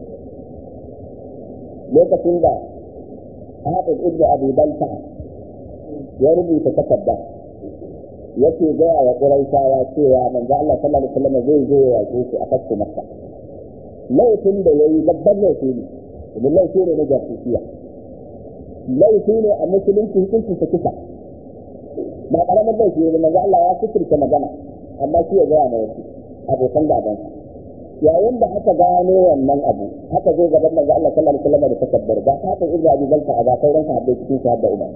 lokacin da hafiz ibnu abi balta ya rubuta takarda yake gaya wa ƙuraishawa cewa manzo Allah sallallahu alaihi wasallam zai zo ya yaƙe shi a fakku makka laifin da yayi babban laifi ne domin laifi ne na jasusiya laifi ne a musulunci hukunci ta kisa ba ƙaramin laifi ne manzo Allah ya fitirta magana amma shi ya gaya ma wasu abokan gaban yayin da aka gano wannan abu aka zo gaban manzo Allah sallallahu alaihi wasallam da takabbar ba haka ibnu abi balta a ga sauran sahabbai cikin sahabba umar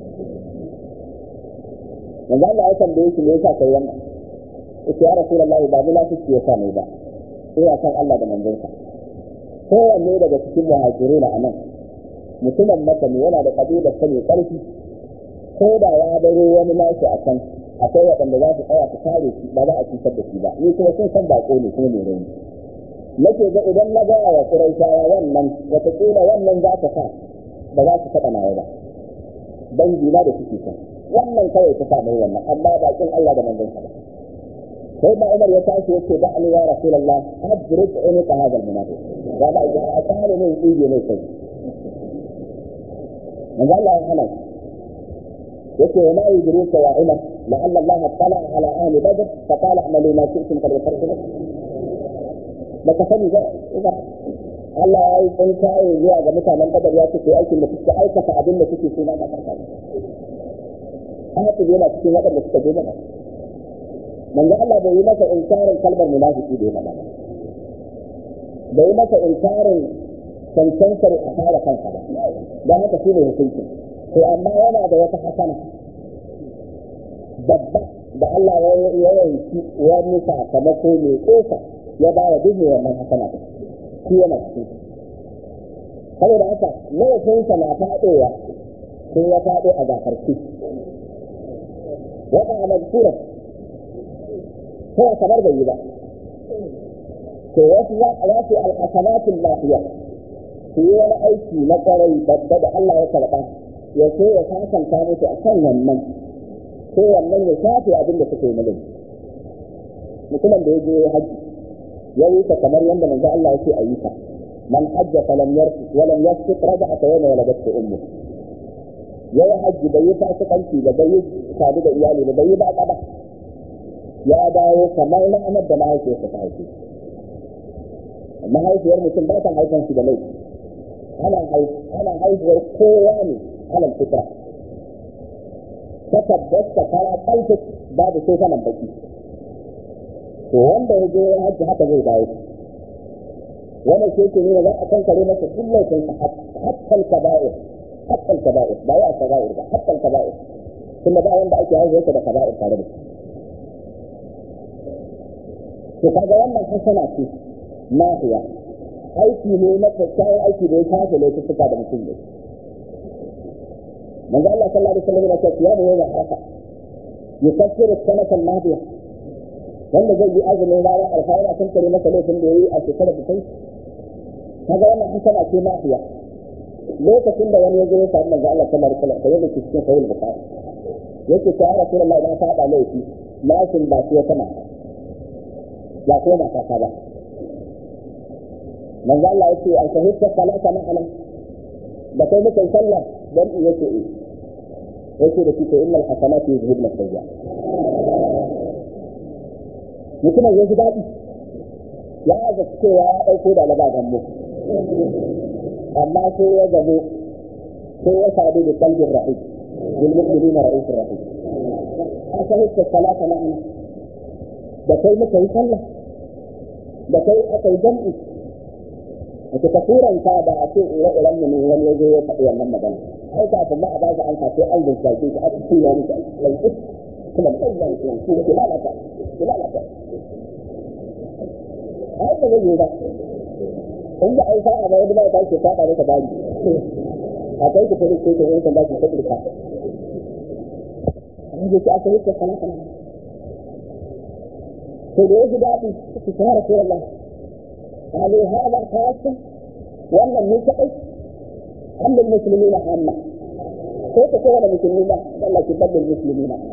manzo Allah ya tambaye shi me yasa kai wannan yace ya rasulullah ba munafiki ya sa mai ba ina san Allah da manzonsa kowanne daga cikin muhajirin a nan mutumin maka ne yana da kabilar ta mai karfi ko da ya baro wani nashi a can akwai waɗanda za su tsaya su kare shi ba za a cutar da shi ba ni kuma sun san baƙo ne kuma mai rauni nake ga idan na gaya wa Qurayshawa wannan wataƙila wannan za ta sa ba za su taɓa nawa ba dangi na da suke kan wannan kawai ta sa mai wannan amma bakin Allah da manzon sa ba sai da Umar ya tashi yace da Ali ya Rasulullah adrik unuka hadal munafiq ya ba ya tsare ne tsige ne kai manzo Allah ya hana yace wa ma yudrika ya Umar la'alla Allah tala ala ahli badr fa qala a'malu ma shi'tum qad ghafartu lakum baka sani ba Allah ya yi tsin kaye zuwa ga mutanen kadar ya ce aikin da suka aikata abin da suke so na da karka haka yana cikin waɗanda suka je mana manzo Allah bai yi masa inkarin kalmar munafiki da yana ba bai yi masa inkarin cancantar a fara kansa ba don haka shi ne hukunci to amma yana da wata hasana babba da Allah ya yanki wani sakamako mai kofa ya ba wa duk wannan hasana ɗin shi yana cikin saboda haka laifinsa na faɗowa sai ya faɗo a gafarki wata a mazkura sai kamar bai yi ba to wasu za a wasu al'asanatin lafiya su yi wani aiki na ƙwarai babba da Allah ya karɓa ya so ya sasanta musu a kan wannan ko wannan ya shafe abin da suka yi mulki mutumin da ya je hajji ya yi ta kamar yadda manzo Allah ya ce a yi ta man hajja falam yarfi walam yasfiq raja'a ta yawma waladatu ummu ya yi hajji bai yi fasikanci da bai yi sadu da iyali da bai yi ba ba ya dawo kamar na amar da mahaifiyarsa ta haife mahaifiyar mutum ba ta haifan shi da laifi ana haihuwar kowa ne alal fitra ta tabbata fara kalfik babu sai saman baki to wanda ya je ya hajji haka zai dawo wannan ke ke nuna za a kankare masa duk laifin sa hakkal kaba'ir hakkal kaba'ir ba ya kaba'ir ba hakkal kaba'ir kuma ba wanda ake haihuwa da kaba'ir tare da shi to kaga wannan hasana ce nahiya aiki ne na kyakkyawan aiki da ya kafa laifuka da mutum ne manzo Allah sallallahu alaihi wasallam ya ce ya da yawa haka yukaffiru sanatan nahiya wanda zai yi azumin ranar alfahari kan kare masa laifin da ya yi a shekarar da kai kaga wannan hasana ce nahiya lokacin da wani ya zo ya samu manzo Allah sallallahu alaihi wasallam kamar da ke cikin sahih bukhari yake ta ya rasulullahi na faɗa laifi lashin ba ce ta mata ba ko mata ta ba manzo Allah yake an shahidta salata ma'ana da kai muka yi sallah dan iya ce eh yake da kike innal hasanati yuzhibna sayya mutumin ya ji daɗi ya ga cewa ya ɗauko da laba gambo amma sai ya gabo sai ya sadu da kalbin rahim bil mu'minina ra'ufur rahim a shahidta salata ma'ana da kai muka yi sallah da kai aka yi jam'i ake ta turanta da a ce ire-iren mu ne wani ya zo ya faɗi wannan magana ai kafin ba a ba shi an kace an rinsa shi a cikin ya mutu a kuma ɗan zan ce ku ki lalata ki lalata ai ba zai yi ba in ba ai sa'a ba wani ba ta ce faɗa maka bani a kai ki fara ce ta yankan ba ki ta ɗirka amma da ki aka yi ta salata to da ya ji daɗi ki fara ce Allah قالوا هذا خاصة ولا المنتقل أم المسلمين عامة كيف تكون المسلمين ولا تبدل المسلمين عامة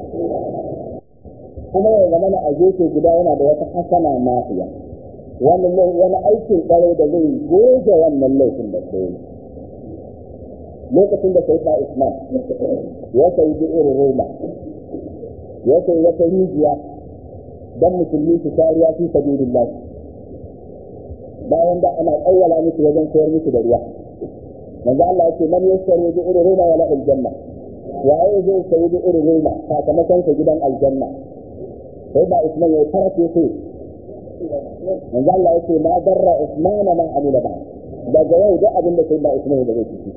kuma ya zama na aje guda yana da wata hasana mafiya wani wani aikin kwarai da zai goge wannan laifin da ke yi lokacin da sai ta islam ya sai bi irin roma ya sai wata rijiya don musulmi su kariya fi sabilillah bayan da ana tsawwala musu wajen koyar musu da ruwa manzo Allah yake man yashtaru bi irin roma wala aljanna waye zai sayi bi irin roma sakamakon sa gidan aljanna sai ba Usman ya farake sai manzo Allah yake ma darra Usman ma amila ba daga yau da abin da sai ba Usman da zai ci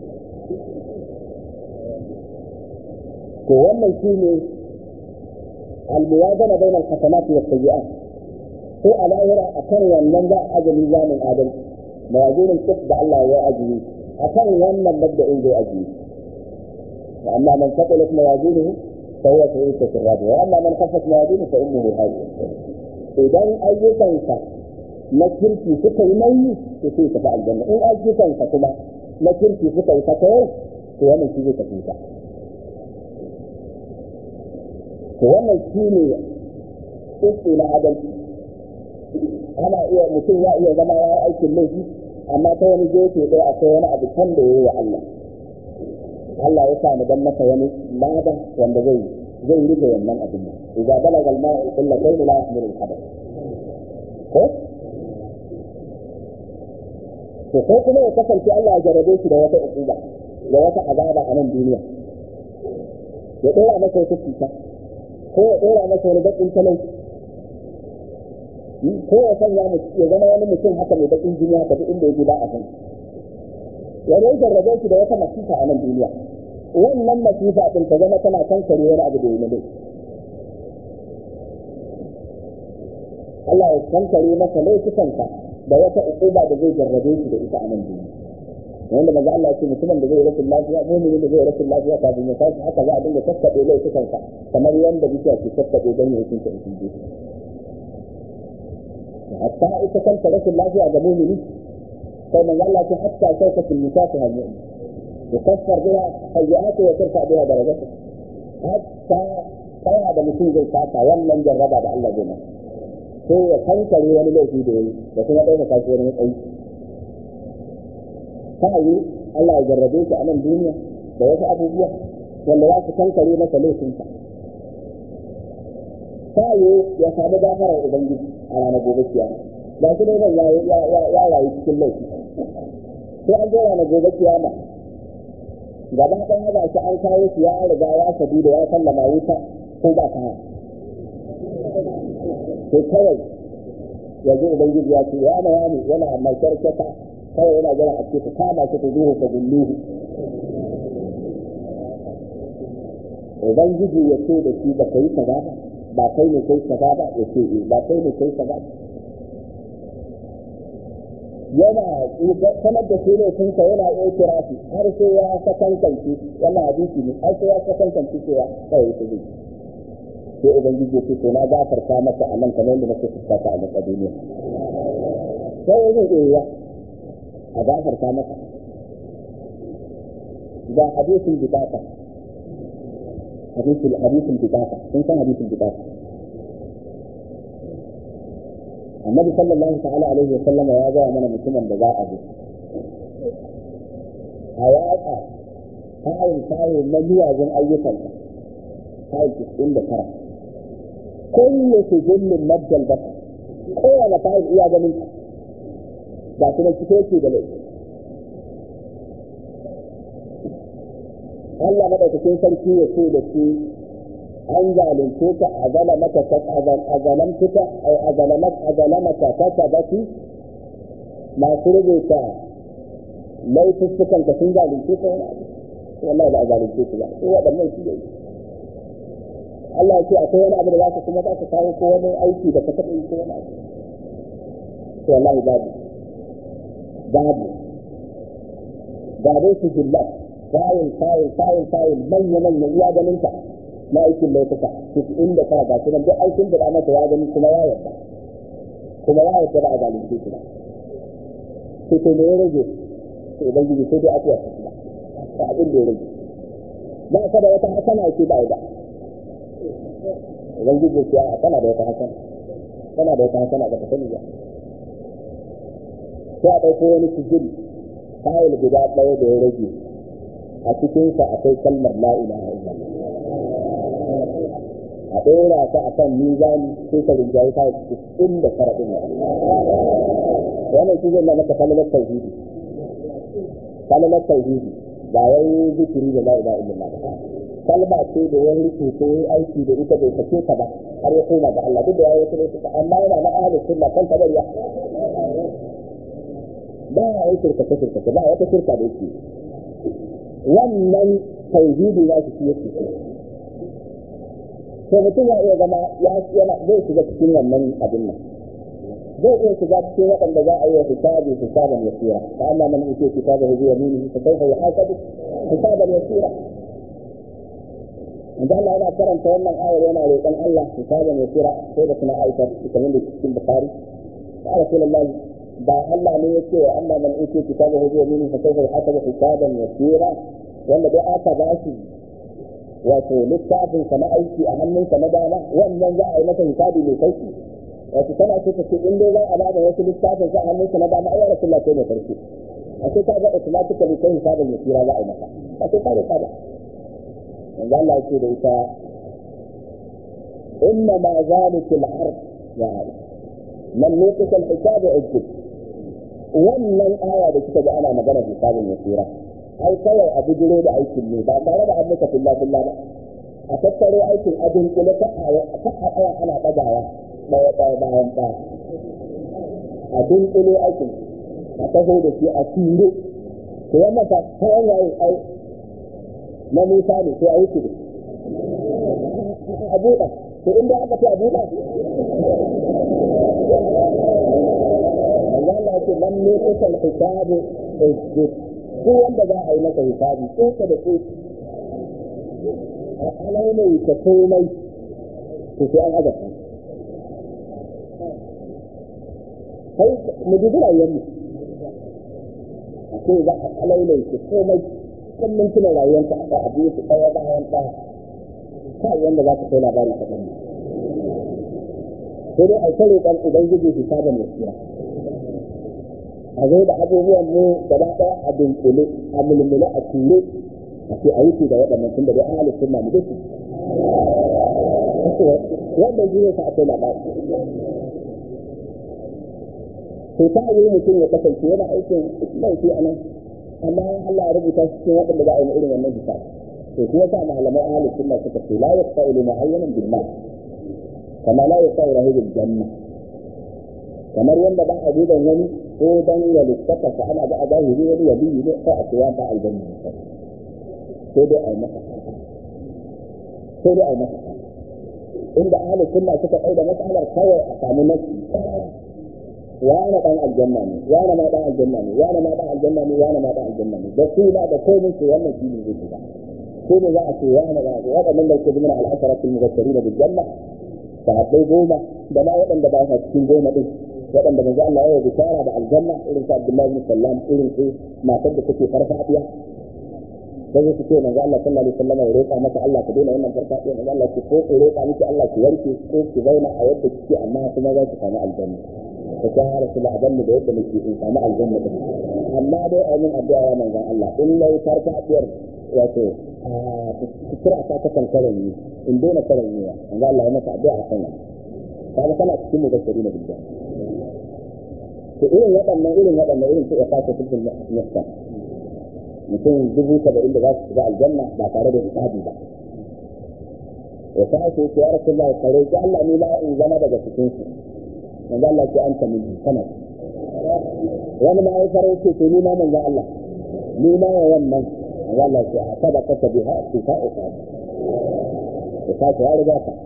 to wannan shine al-muwazana bainal hasanati was sayyi'at ko a lahira a kan wannan za a ajali zamin adal mawazinin kif da Allah ya ajiye a kan wannan mabda'in zai ajiye amma man taɓa mawazinin فهو في عيشة راضية وأما من خفت موازينه فأمه هاوية idan ayyukansa na kirki suka yi nauyi to sai tafi aljanna in ayyukansa kuma na kirki suka yi fatawar to wannan shi zai tafi ta to wannan shi ne tsitsi na adalci ana iya mutum ya iya zama ya yi aikin laifi amma ta wani gefe ɗaya akwai wani abu can da ya yi wa Allah Allah ya sa mu dan masa wani lada wanda zai zai rige wannan abin nan idza balaga al-ma'u qullatayn la yahmilu al-hadath ko to ko kuma ya kasance Allah ya jarabe shi da wata ukuba da wata azaba a nan duniya ya dora masa wata cuta ko ya dora masa wani bakin talauci ko ya sanya ya zama wani mutum haka mai bakin jini haka duk inda ya ba a kan ya rai jarrabe shi da wata masifa a nan duniya wannan masifa din ta zama tana kankare wani abu da ya nade Allah ya kankare masa laifukanka da wata ukuba da zai jarrabe shi da ita a nan duniya wanda maza Allah ce mutumin da zai rashin lafiya mu'minin da zai rashin lafiya kafin ya tashi haka za a dinga kakkaɓe laifukansa kamar yadda bishiya ke kakkaɓe don ya hukunta in sun hatta ita kanta rashin lafiya ga mu'mini sai manzo Allah ce hatta shaukatul musafi hal mu'min yukaffar biha sayyi'atu wa tarfa biha darajatu hatta kaya da mutum zai saka wannan jarraba da Allah zai masa sai ya kankare wani laifi da yayi da kuma ɗauka kashi wani matsayi ta yi Allah ya jarrabe shi a nan duniya da wasu abubuwa wanda za su kankare masa laifinsa ta yi ya samu gafarar ubangiji a ranar gobe kiyama ba shi dai ya rayu cikin laifi sai an zo ranar gobe kiyama gaba ɗan haɗa shi an kawo shi ya riga ya sabi da ya sallama wuta ko ba ta sai kawai yanzu ubangiji ya ce ya na yani yana mai karkata kawai yana jira a ce ka kama shi ka zuwa ka gulluhu ubangiji ya ce da shi ba ka yi kaza ba ba kai ne kai kaza ba ya ce eh ba kai ne kai kaza yana sanar da shi ne sun yana iya kira shi har sai ya sakankance wannan hadisi ne har sai ya sakankance cewa kawai ta zai sai ubangiji ya ce to na gafarta maka a nan kamar yadda nake fuskata a gaba duniya sai ya zai iya a gafarta maka ga hadisin bidata hadisin hadisin bidata sun san hadisin bidata annabi sallallahu ta'ala alaihi wa sallama ya gaya mana mutumin da za a bi a yaƙa kayan kayan na miyagun ayyukansa kayan cikin da tara kullu sujillin maddal basa kowane kayan iya ganin ka ba kuma cike yake da laifi Allah madaukakin sarki ya ce da shi an zalunce ka a zalamaka a zalamtuka a zalamaka ta tabaki masu rubuta laifuffukan ka sun zalunce ka wani abu wallahi ba a zalunce ku ba sai waɗannan shi ne Allah ya ce akwai wani abu da za ka kuma za ka kawo ko wani aiki da ka taɓa yi ko wani abu to wallahi babu babu ga dai su jillat fayil fayil fayil fayil manya manya iya ganin ka na aikin laifuka cikin da tara ga su nan duk aikin da masa ya gani kuma ya yarda kuma ya yarda da a zalunce shi ba sai to ne ya rage to ubangiji sai dai afuwa su ba ba abin da ya rage ba ka da wata hasana ce ba da ubangiji ya ce kana da wata hasana kana da wata hasana ba ka sani ba sai a ɗauko wani sujil fayil guda ɗaya da ya rage a cikinsa akwai kalmar la ilaha illallah a ɗora ta a kan mizani sai ka rinjaye ta cikin da fara ɗin wannan shi zai na maka falalar tauhidi falalar tauhidi ba wai zikiri da la ilaha illallah ba kalma ce da wani rike ko aiki da ita bai sake ta ba har ya koma ga Allah duk da yayi wata lokuta amma yana na ahlus sunna kan kadariya ba ya yi shirka shirka ba wata shirka da yake wannan tauhidi ya shi yake to mutum ya iya zama ya yana zai shiga cikin wannan abin nan zai iya shiga cikin waɗanda za a yi wa hisabi hisaban yasira fa amma man utiya kitabahu bi yaminihi fa sawfa yuhasabu hisaban yasira Yanzu Allah yana karanta wannan ayar yana roƙon Allah su saba mai kira sai da suna aikar kamar da cikin Bukhari. Ya Rasulullahi ba Allah ne ya ce wa amma man uke kitaba huwa min fa kaifa hasaba hisaban yasira wanda dai aka ba shi wato littafin sa na aiki a hannunsa na dama wannan za a yi masa hisabi mai sauki wato kana so ka ce in dai za a ba da wasu littafin sa a hannunsa na dama ai Rasulullah sai mai farko a sai ka ga automatically kai hisabin yasira za a yi masa a sai ka da ba yanzu Allah ya ce da ita inna ma zalika al-harf ya man nuqisa al-hisab ujjib wannan aya da kika ga ana magana hisabin yasira ai kawai a bijiro da aikin ne ba tare da an maka filla filla ba a tattaro aikin abin kula ta a tsaya ana ɗagawa ɗaya ɗaya bayan ɗaya a dunkule aikin a taho da shi a tiro to wannan ta kayan yayin ai na Musa ne sai a yi shi a buɗa to inda aka ce a buɗa Allah ya ce man ne kusan hisabu ujjib ko wanda za a yi masa hisabi tsoka da tsoki a alaimai ta komai to sai an azabta kai mu ji rayuwar mu a ce za a alaimai ta komai kan mintunan rayuwarka a ka abu su ɗaya bayan ɗaya kai wanda za ka kai labari ka ɗan sai dai a kare ɗan ubangiji hisabin yasira a zo da abubuwan mu gaba ɗaya a dunkule a mulmule a ture a ce a yi da waɗannan tun da dai ahalin sunna mu duka wanda shi ne sa a kai labari to ta yi mutum ya kasance yana aikin laifi a nan amma Allah ya rubuta shi cikin waɗanda za a yi irin wannan hisabi to shi yasa malamai ahalin sunna suka ce la yasta'ulu mu'ayyanan bil mal kama la yasta'ulu bil janna kamar wanda ba a duban wani ko dan ya littaka sa ana ga a zahiri wani ya biyu ne sai a ce ya ba aljanna sai dai a yi masa sai dai a yi masa inda ahli sunna suka kai da matsalar kawai a samu nasi wani dan aljanna ne wani ma dan aljanna ne wani ma dan aljanna ne wani ma dan aljanna ne da suna da komai su wannan shi ne zai shiga ko ne za a ce wani ba waɗannan da ke zama al'asharatul mubashirin bil janna sahabbai goma da ma waɗanda ba sa cikin goma din waɗanda manzo Allah ya yi bishara da aljanna irin sa Abdullahi bin Sallam irin su matar da take farfadiya sai su ce manzo Allah sallallahu alaihi wasallam ya roƙa maka Allah ka daina wannan farfadiya manzo Allah ce ko ku roƙa miki Allah ki warke ko ki zauna a yadda kike amma kuma za ki samu aljanna ka ta har su la'adanni da yadda nake in samu aljanna din amma dai a yin addu'a ya manzo Allah in lai farfadiyar wato kira ta ta kankaran ni in daina karan ni manzo Allah ya masa addu'a a kan kaga kana cikin mubashiri na bijjan to irin waɗannan irin waɗannan irin su ya fata cikin nasta mutum dubu saba'in da za su shiga aljanna ba tare da hisabi ba ya ta ake yake ya rasu Allah kare ki Allah ni ma in zama daga cikin su manzo Allah ce anta min kana wani ma ya fara ce to ni ma manzo Allah ni ma ya wannan manzo Allah ce a sabaka ta biha fi fa'uka ya ta ya riga ka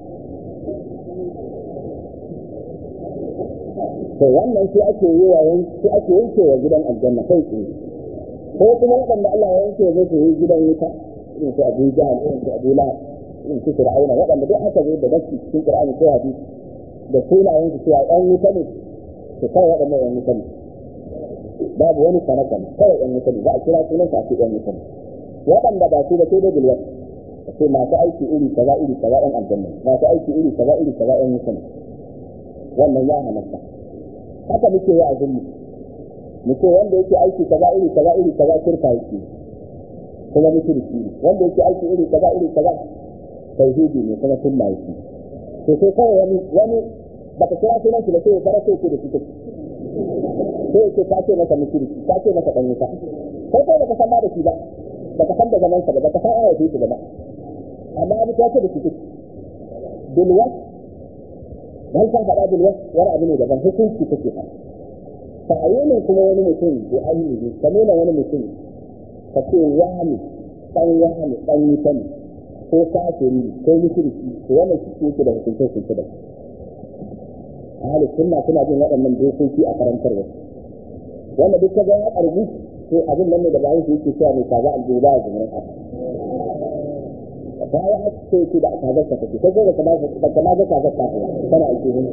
to wannan shi ake yi wa shi ake yanke wa gidan aljanna kai tsaye ko kuma waɗanda Allah ya yanke zai su yi gidan wuta irin su Abu Jahl irin su Abu Lahab irin su Fir'auna waɗanda duk aka zo da nasi cikin Qur'ani ko hadisi da sunayen su cewa ɗan wuta ne to kai waɗannan ɗan wuta ne babu wani sanaka kawai ɗan wuta ne za a kira sunan su a ce ɗan wuta ne waɗanda ba su da sai dai bilwat ce masu aiki iri kaza iri kaza ɗan aljanna masu aiki iri kaza iri kaza ɗan wuta ne wannan ya halatta haka muke yi a zummu muke wanda yake aiki kaza iri kaza iri kaza shirka yake kuma mushriki ne wanda yake aiki iri kaza iri kaza tauhidi ne kuma sunna yake to sai kawai wani wani baka kira sunan shi da sai ya fara sai da shi sai ce ka ce masa mushriki ka ce masa dan wuta kai kai baka san ba da shi ba baka san da zaman sa ba baka san ayatu shi ba amma abu ta ce da shi bilwas dan ka faɗa bilwas wani abu ne daban hukunci kake faɗa ta'ayyunin kuma wani mutum da ainihi ka nuna wani mutum ka ce wani dan wani dan wuta ne ko kafiri ko mushriki to wannan shi yake da hukunce hukunce da ahli sunna suna bin waɗannan dokoki a karantarwa wanda duk ka ga ya karbi to abin nan ne da bayan shi yake cewa mai kaza aljihu ba ya zumurin ƙasa ta yi haka sai ki da kazar ka take sai da kamar da kamar da kazar ka tana ake yin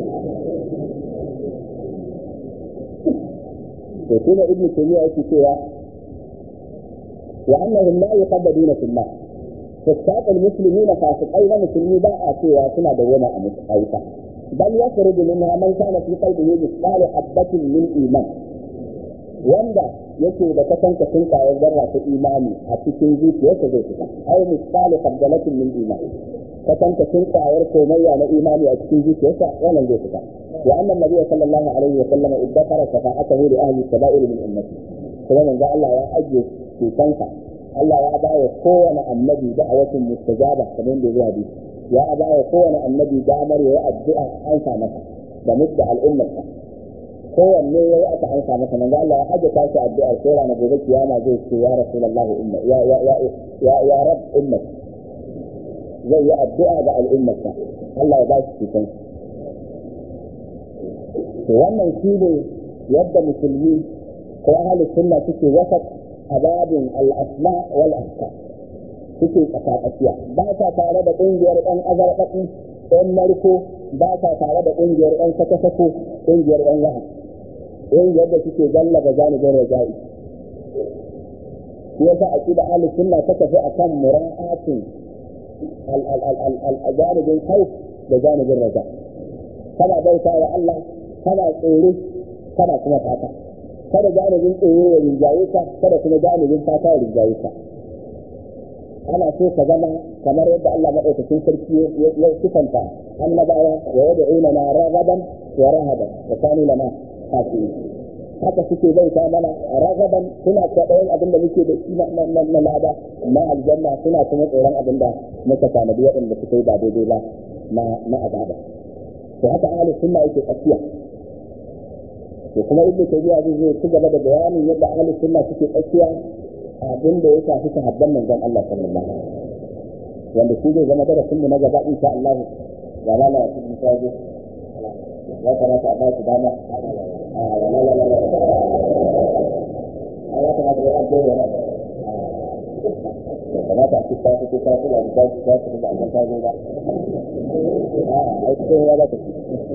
to kuma ibn taymiya yake cewa wa annahum la yuqaddaduna fillah فساق المسلمين فاسقين مسلمين باء سوى سنة دوما أيضا بل يخرج منها من كان في قلبه مثقال حبة من إيمان wanda yake da kasance sun kayar zarra ta imani a cikin zuciyarsa zai fita ai misali qabdalatin min iman kasance sun kayar komayya na imani a cikin zuciyarsa wannan zai fita wa anna nabiyyu sallallahu alaihi wa sallam iddakara shafa'atahu li ahli kaba'ir min ummati kuma manzo Allah ya ajiye cutansa Allah ya ba wa kowane annabi da'awatin mustajaba kamar da zuwa bi ya ba wa kowane annabi damar ya yi addu'a an sa masa da mutta al'ummarsa kowanne ya yi aka an sa masa manzo Allah ya haje ta shi addu'a sai rana gobe kiyama zai ce ya rasulullahi umma ya ya ya ya ya rab ummat zai yi addu'a ga al'ummarsa Allah ya ba shi cikin to wannan shi ne yadda musulmi ko ahli sunna suke wasat ababin al-asma wal ahkam suke tsakatsakiya ba ta tare da ƙungiyar ɗan azarɓaɓi ɗan narko ba ta tare da ƙungiyar ɗan sako-sako ƙungiyar ɗan waha ƙungiyar da suke gallaba janibin raja'i shi yasa a ƙida ahli sunna ta tafi a kan mura'atin janibin hauf da janibin raja kana bauta wa Allah kana tsoro kana kuma fata kada janibin tsoro ya rinjaye ka kada kuma janibin fata ya rinjaye ka ana so ka zama kamar yadda Allah madaukakin sarki ya sifanta annabawa wa yad'una na ragaban wa rahaban wa kanu lana kafirin haka suke bauta mana ragaban suna kwaɗayin abin da muke da shi na lada na aljanna suna kuma tsoron abin da muka tanadi waɗanda suka yi ba daidai ba na azaba to haka ahlus sunna yake tsakiya to kuma ibnu tayyiba zai zo ci gaba da bayanin yadda ahlus sunna suke tsakiya abin da ya shafi sahabban manzon Allah sallallahu alaihi wasallam wanda shi zai zama darasin mu na gaba insha Allah ya lala ya cikin sabu ya kamata a ba su dama a ya lala la a ya kamata ya ajiye da nan ya kamata a cikin sabu ko sabu da ta ci ta ci da an ta zo ba a ai ko ya ba ta ci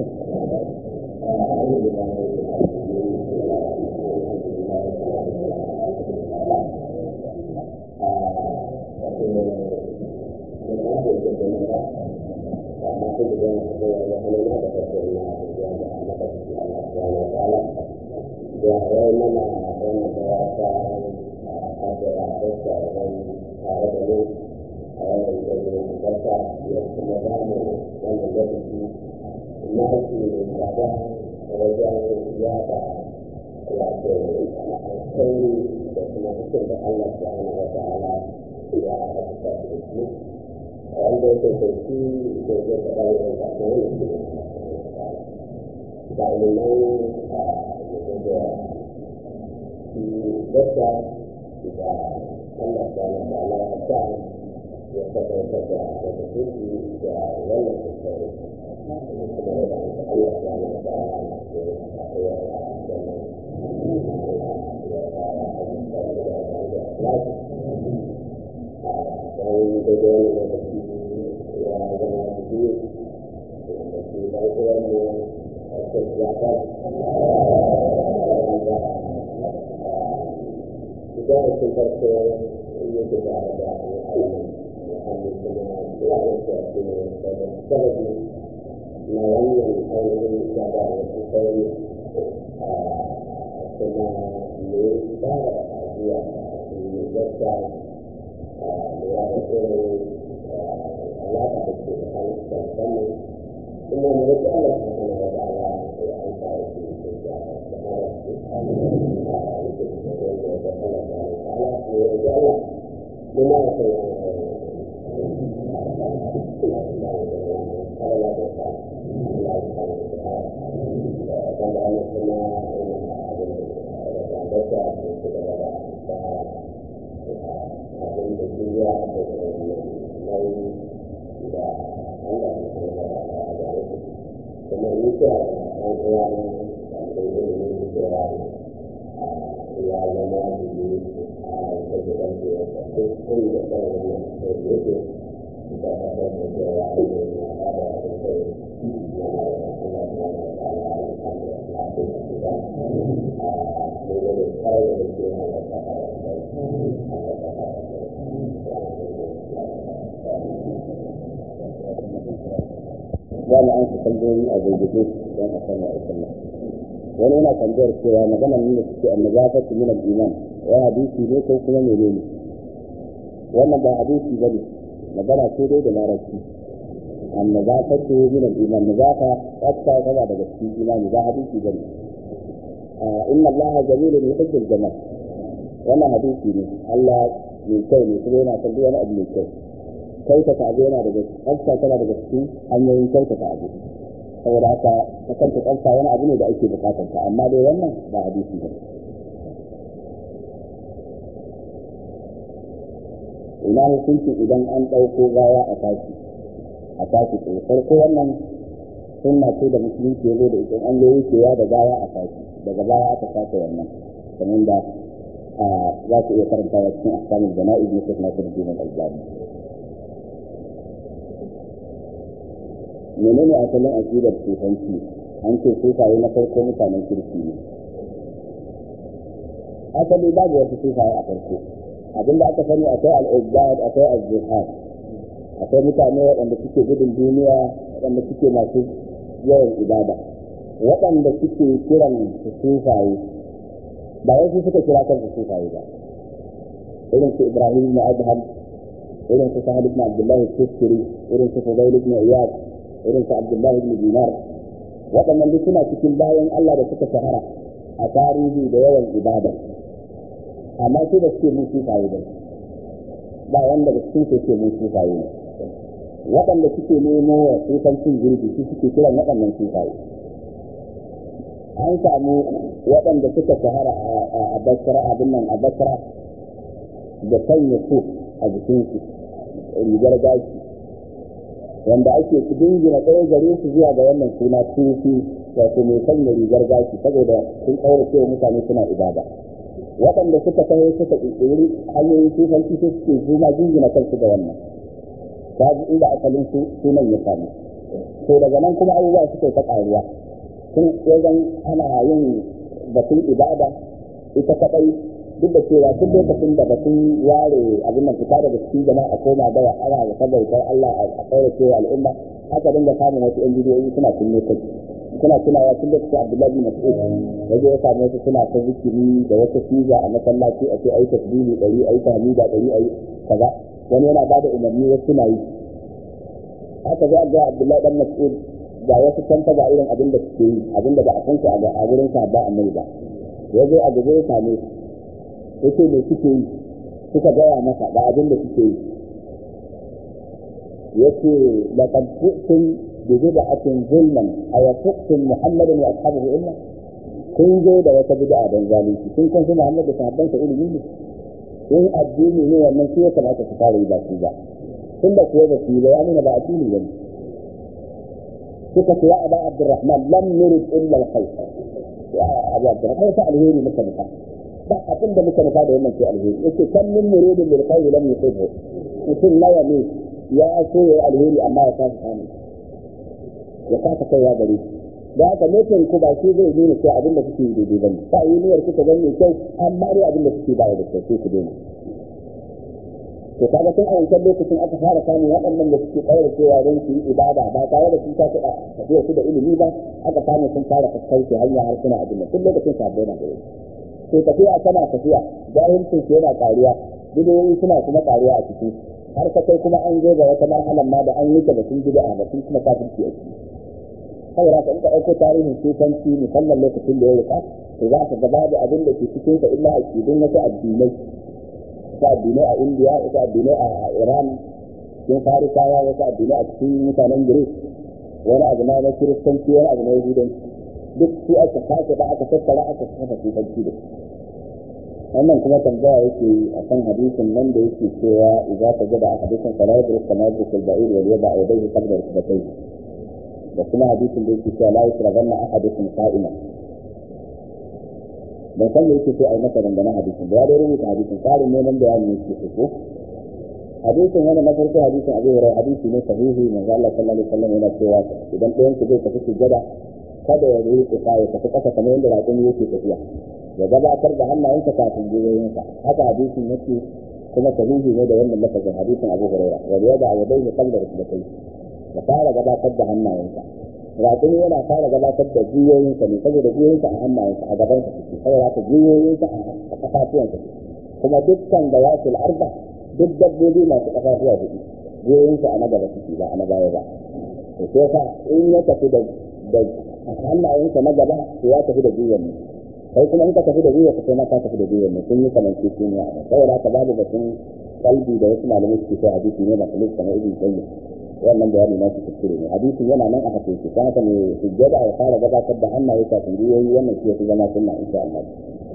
wanda ya kasance da ya faɗa da ya faɗa da ya da ilimin da yadda da Allah ta na da Allah ta ya tabbatar da da kuɗi da wannan kuskure kuma da Allah ta na da ya dan da wani lokaci ya zama biyu da shi da uwanmu a cikin zakar idan sun farko yake da da hannu kuma ya yake a cikin da sarari na wannan ainihin gaba da su kai kuma ne ba da ajiya ne gaskiya lura da irin alaƙa da ke tsakanin da musamman kuma mu rike Allah ta kana da ala ya aika da shi da ya da mara su a yake da wanda da Allah ta ala ko ya ji Allah mun ma sai ya Allah da ta Allah ta da da Allah kuma abin da da ta da da abin da duniya da nauyi da Allah ya kuma da a gare su kuma ni kira da ɗan uwa na da ilimin da kira ya zama da yi a ta gidan da ya duk kun da ɗan wani da yake za mu an tambayoyi a gurguje don a san wa sallah wani yana tambayar cewa magana ne da suke annabafatu min al-iman wa hadisi ne ko kuma menene wannan ba hadisi bane magana ce dai da larabci annabafatu min al-iman nazafa tsafta tana daga cikin imani ba hadisi bane inna allaha jamilun yuhibbul jamal wannan hadisi ne Allah mai kyau ne kuma yana son duk wani abu mai kyau kyautata abu yana daga tsafta tana daga cikin hanyoyin kyautata abu saboda haka ta kanta tsafta wani abu ne da ake bukatar ta amma dai wannan ba hadisi ba ina hukunci idan an ɗauko gawa a tashi a tashi tsaye farko wannan sunna ce da musulunci ya zo da ita an zo wucewa da gawa a tashi daga baya aka sake wannan kamar da za ku iya karantawa cikin ahkamul jana'iz na Sheikh Nasiruddin Al-Albani menene asalin aqidar sufanci an ce sufaye na farko mutanen kirki ne asali babu wasu sufaye a farko abinda aka sani akwai al-izzad akwai az-zuhad akwai mutane waɗanda suke gudun duniya waɗanda suke masu yawan ibada waɗanda suke kiran su sufaye ba wasu suka kira kansu sufaye ba irin su ibrahim ibn adham irin su sahal ibn abdullah al-tusturi irin su fudayl ibn iyad irin su abdullahi ibn dinar waɗannan duk suna cikin bayan Allah da suka shahara a tarihi da yawan ibada amma su da suke mun sufaye ba ba wanda da su ke mun sufaye ne waɗanda suke nemo wa sufancin girbi su suke kiran waɗannan sufaye an samu waɗanda suka shahara a basra abin nan a basra da sanya su a jikinsu rigar gashi wanda ake su dingina ɗaya gare su zuwa ga wannan suna sufi wato mai sanya rigar gashi saboda sun ɗaura cewa mutane suna ibada waɗanda suka taho suka ƙirƙiri hanyoyin sufanci su suke zuma jingina kansu da wannan ta ji inda asalin sunan ya samu to daga nan kuma abubuwa suka ta ƙaruwa tun wajen ana yin batun ibada ita kaɗai duk da cewa duk lokacin da batun ware abin nan fita daga cikin jama'a a koma da ana da sabautar Allah a kaura cewa al'umma haka dinga samun wasu yan bidiyoyi suna kunne kai suna tunawa tun lokacin Abdullahi bin Mas'ud waje ya samu wasu suna ta zikiri da wata siga a masallaci a ce ayi tasbihi dari ayi tahmida dari ayi kaza wani yana bada umarni wasu suna yi haka za ga Abdullahi dan Mas'ud ga wasu kanta ga irin abin da suke yi abin da ba a san shi a wurin sa ba annabi ba ya zo a gaba ya same yake me suke yi suka gaya masa da abin da suke yi yake laqad ji'tum bi bid'atin zulman aw tuqtum muhammadan wa ashabahu illa kun zo da wata bid'a dan zalunci kun san su muhammad da sahabban sa ilimi ne in addini ne wannan shi ya kamata su fara yi ba su ba tun da kuwa ba su yi ba ya nuna ba addini ba ne suka ce ya aba abdurrahman lam nurid illa al-khayr ya abu abdurrahman ta alheri muka nufa ba abin da muka nufa da wannan ce alheri yace kan min muridin bil khayr lam yusibhu mutum nawa ne ya so ya alheri amma ya kasa samu ya kasa kaiwa gare shi da haka nufin ku ba shi zai nuna cewa abin da kuke yi daidai bane ba yi niyyar kuka gani mai kyau amma dai abin da kuke ba da kyau sai ku daina to kaga tun a wancan lokacin aka fara samun waɗannan da suke ƙaura cewa don su yi ibada ba tare da sun tafi tafiya su da ilimi ba aka samu sun fara kaskauce hanya har suna abin da tun lokacin sabbai na gare to tafiya tana tafiya jahilcin su yana ƙaruwa bidiyoyi suna kuma ƙaruwa a ciki har ka kai kuma an zo ga wata marhalan ma da an yi ta batun bid'a batun kuma kafirci a ciki saboda ka in ka ɗauko tarihin sufanci musamman lokacin da ya rika to za ka gaba da abin da ke cikin sa illa aqidun wasu addinai wasu addinai a indiya wasu addinai a iran cikin farisawa wasu addinai a cikin mutanen greek wani abu na kiristanci wani abu na yahudanci duk su aka sake da aka tattara aka kafa sufanci da wannan kuma tambaya yake a kan hadisin nan da yake cewa idza tajada ahadukum fala yadruk kama yadruk al-ba'ir wal yada yadayhi qabla rukbatayhi da kuma hadisin da yake cewa la yasrabanna ahadukum qa'ima ban san me yake so a yi masa dangane hadisin da ya dai rubuta hadisin tsarin neman bayani yake so ko hadisin wani na farko hadisin abu hurairah hadisi ne sahihi manzo Allah sallallahu alaihi wasallam yana cewa idan ɗayan ku zai tafi sujjada kada ya yi kusa ya tafi kasa kamar yadda raƙumi yake tafiya ya gabatar da hannayensa kafin gwiwoyinsa haka hadisin yake kuma sahihi ne da wannan lafazin hadisin abu hurairah wa yada yadayhi qabla rukbatayhi ya fara gabatar da hannayensa raƙumi yana fara gabatar da gwiwoyinsa ne saboda gwiwoyinsa a hannayensa a gabansa suke saboda haka gwiwoyinsa a kafafuwansa kuma dukkan da yasul arba duk dabbobi masu kafafuwa hudu gwiwoyinsa a na gaba suke ba a na baya ba to sai ka in ya tafi da da hannayensa na gaba to ya tafi da gwiwar ne kai kuma in ka tafi da gwiwar kai ma ka tafi da gwiwar ne sun yi kamance shi ne a saboda haka babu batun kalbi da wasu malamai suke kai hadisi ne ba kalli kamar ibn qayyim wannan bayani na su kuskure ne hadisin yana nan a hadisi kan haka ne sujjada ya fara gabatar da hannaye kafin gwiwoyi wannan shi ya fi zama sunna insha Allah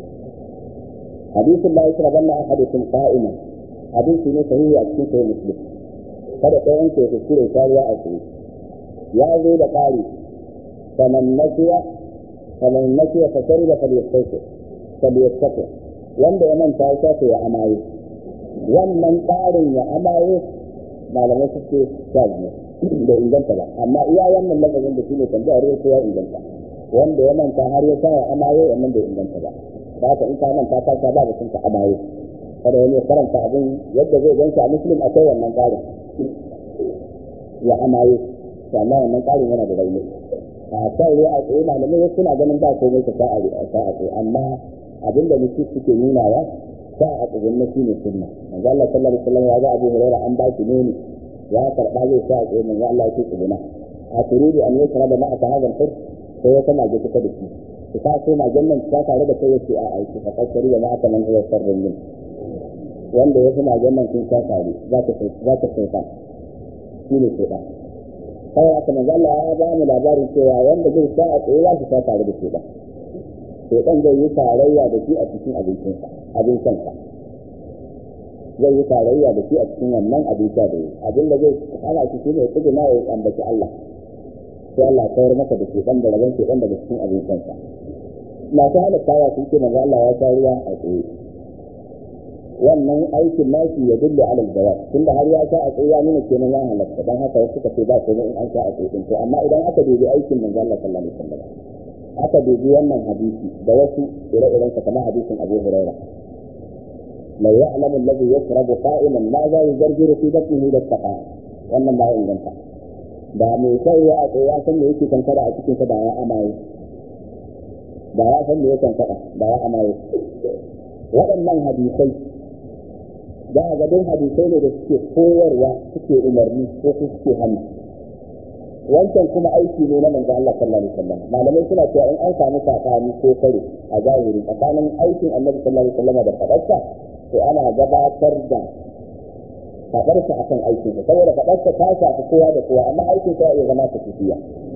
hadisin la yasrabanna ahadukum qa'iman hadisi ne sahihi a cikin sahih muslim kada ɗayan ke kuskure kariya a tsaye ya zo da ƙari faman nasiya faman nasiya fa shariba falyastaqi falyastaqi wanda ya manta ya shafe ya amaye wannan ƙarin ya amaye malamai suke sha biyu da inganta ba amma iya wannan lafazin da shine tambayar ya ya inganta wanda ya manta har ya sa ya amaye wannan bai inganta ba da haka in ka manta ka sha ba batun ka amaye kada wani karanta abin yadda zai ganshi a muslim akwai wannan ƙarin ya amaye amma wannan ƙarin yana da rauni a kan ruwa a tsaye malamai wasu suna ganin ba komai ka sa'a a sa'a amma abinda nufi suke nunawa sa a tsagun na shi ne sunna manzo Allah sallallahu alaihi wasallam ya ga Abu Hurairah an ba shi ne ya karba zai sa a tsaye manzo Allah ya ce tsuguna a turidu an yusra da ma'a hadal hur sai ya kana ga kusa da shi ki ka so magan nan ta tare da kai yace a aiki fa kasari da ma'a man huwa sarrun min wanda ya fi magan nan sun ta tare za ta za ta sai shi ne sai da sai aka manzo Allah ya ba mu labarin cewa wanda zai sa a tsaye za su ta tare da shi ba sai dan zai yi tarayya da shi a cikin abincinsa abincinsa zai yi tarayya da shi a cikin wannan abin sha da yi abin da zai hana shi shine ya tsuguna ya ambaci Allah sai Allah ya kawar masa da shi dan da rabon shi dan daga cikin abincinsa masu halattawa sun ce manzo Allah ya sha ruwa a tsaye wannan aikin nashi ya dulle ala jawab tunda har ya sha a tsaye ya nuna kenan ya halatta dan haka wasu suka ce ba komai in an sha a tsaye to amma idan aka dubi aikin manzo Allah sallallahu alaihi wasallam aka dubi wannan hadisi da wasu ire-iren sa kamar hadisin Abu Hurairah la ya'lamu alladhi yashrabu qa'iman ma za yujarjiru fi batnihi da taqa wannan ba inganta da mai sai ya tsaye ya san me yake kankara a cikin sa da ya amaye da ya san me yake kankara da ya amaye waɗannan hadisai da ga duk hadisai ne da suke koyarwa suke umarni ko suke hannu wancan kuma aiki ne na manzo Allah sallallahu alaihi wasallam malamai suna cewa in an samu sakani ko kare a zahiri tsakanin aikin Annabi sallallahu alaihi wasallam da fadarsa to ana gabatar da fadarsa akan aikin sa saboda fadarsa ta shafi kowa da kowa amma aikin sa ya zama tafiya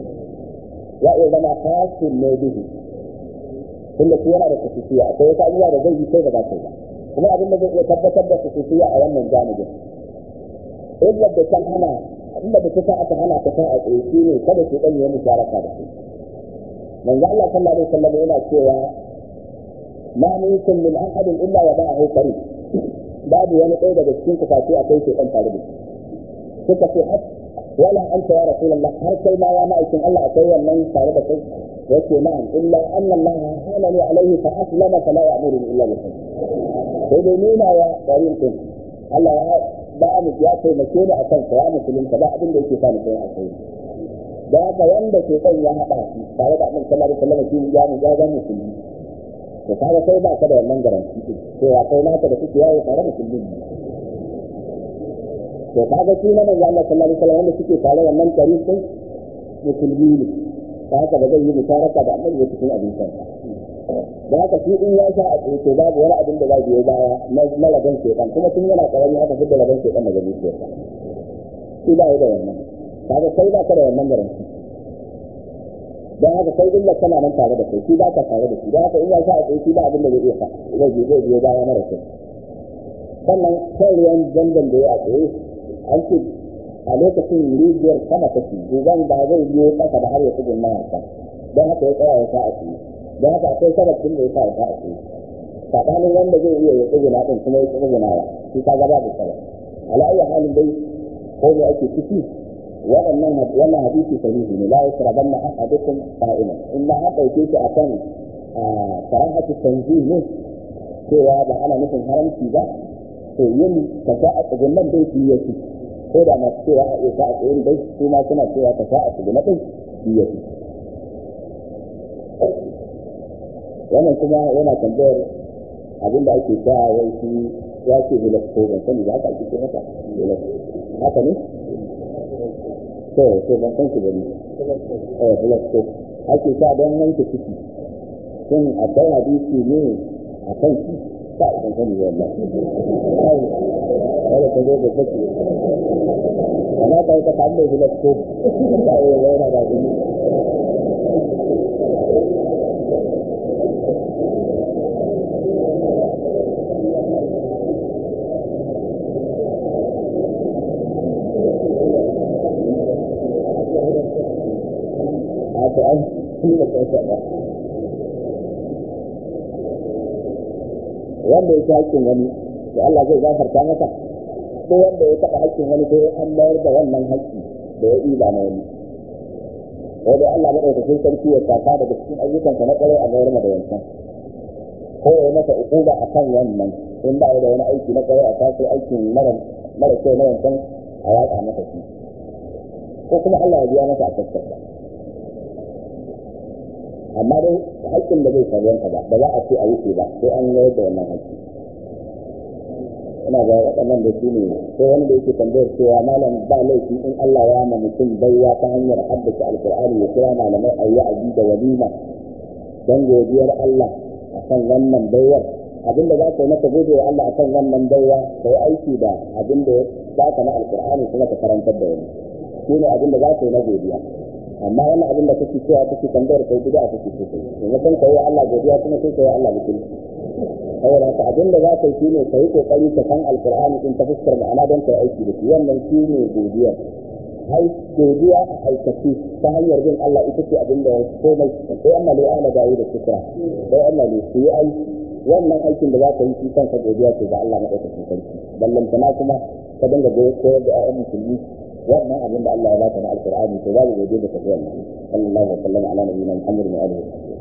ya iya zama hasin ne bihi tunda shi yana da tafiya akwai wata abubuwa da zai yi sai da ba sai ba kuma abin da zai iya tabbatar da tafiya a wannan janibin illa da kan hana inda da kusa aka hana ta sa a tsaye shi ne kada su ɗan yi musharaka da su manzo Allah sallallahu alaihi wasallam yana cewa ma minkum min ahadin illa wa ba'ahu qarin babu wani ɗaya daga cikin ku face akwai shi ɗan tare da shi suka ce wala anta ya rasulullah har kai ma ya ma'aikin Allah akwai wannan tare da kai yace na'am illa anna Allah halani alaihi fa aslama fala ya'muru illa bi khair sai dai nuna ya qarin din Allah ya ba mu ya taimake ni a kansa ya musulunta ba abin da yake sa ni kai a kai da haka wanda ke kan ya haɗa shi tare da annabi sallallahu alaihi wasallam shi ya mu ga musulmi to kaga sai ba ka da wannan garanti din cewa kai naka da kuke yawo tare musulmi ne to kaga shi na manzo Allah sallallahu alaihi wasallam wanda suke tare wannan tari sai musulmi ne da haka ba zai yi musharaka da annabi ya cikin abin kansa da haka shi in ya sha a tsoto babu wani abin da za biyo baya na rabon shekan kuma tun yana karami aka fi da rabon shekan daga zuciyarsa shi ba da wannan kaga kai ba ka da wannan garanti don haka kai illa kana nan tare da kai shi ba ka tare da shi don haka in ya sha a tsoto ba abin da zai iya sa zai biyo zai biyo baya mara kyau sannan kan ruwan zandan da ya a tsaye an ce a lokacin rijiyar sama take gugan ba zai biyo kasa da har ya tsugun na haka don haka ya tsaya ya sa a tsaye don haka akwai sababin da ya sa ta a cikin tsakanin wanda zai iya ya tsuguna din kuma ya tsuguna ya shi ka gaba da sabab ala ayi halin dai ko da ake ciki waɗannan wannan hadisi sahihi ne la yasrabanna ahadukum qa'iman in ma an dauke shi akan karahatu tanzih ne cewa ba ana nufin haramci ba to yin kaza a tsugunan dai shi yake ko da masu cewa a iya a tsayin dai su ma suna cewa kaza a tsugunan dai shi yake wannan kuma yana tambayar abin da ake sa wai shi ya ce hilas ko ban sani ba haka ake ce masa hilas haka ne to to ban san shi ba ne eh hilas ko ake sa don wanke ciki shin akwai hadisi ne a kan shi ba a ban sani ba wallahi wala ta zo da take amma ka yi ta kalle hilas ko ba ya yana da gani haka an kuma kansa ba wanda ya hakkin wani da Allah zai gafarta masa ko wanda ya taɓa hakkin wani ko an mayar da wannan hakki da ya ɗiba na wani ko dai Allah madaukakin sarki ya saka daga cikin ayyukansa na ƙwarai a mayar da wancan ko ya masa uquba akan wannan in ba da wani aiki na ƙwarai a kaso aikin mara mara kyau na wancan a yaƙa masa shi ko kuma Allah ya biya masa a kaskarsa amma dai haƙƙin da zai sarwanka ba ba za a ce a wuce ba sai an yayar da wannan haƙƙi ina ga waɗannan da su ne sai wani da yake tambayar cewa malam ba laifi in Allah ya ma mutum baiwa ta hanyar haddace alƙur'ani ya kira malamai a yi da walima don godiyar Allah akan wannan baiwar abin da za ka yi maka gode wa Allah akan wannan baiwa ka yi aiki da abin da ya baka na alƙur'ani kuma ka karantar da wani shi ne abin da za ka yi na godiya amma wannan abin da kake cewa kake tambayar kai bid'a kake so kai maimakon kai wa Allah godiya kuma sai kai wa Allah mutum saboda haka abin da za ka yi shine kai kokari ka san alqur'ani din ta fuskar ma'ana don kai aiki da shi wannan shine godiya ai godiya a aikace ta hanyar bin Allah ita ce abin da komai sai Allah ne ala dawo da shukra sai Allah ne su yi aiki wannan aikin da za ka yi shi kanka godiya ce ga Allah madaukakin sarki ballantana kuma ka dinga koyar da ƴaƴan musulmi wannan abin da Allah ya baka na alqur'ani to babu godiya da tafiya sallallahu alaihi wa sallam ala nabiyina muhammad wa alihi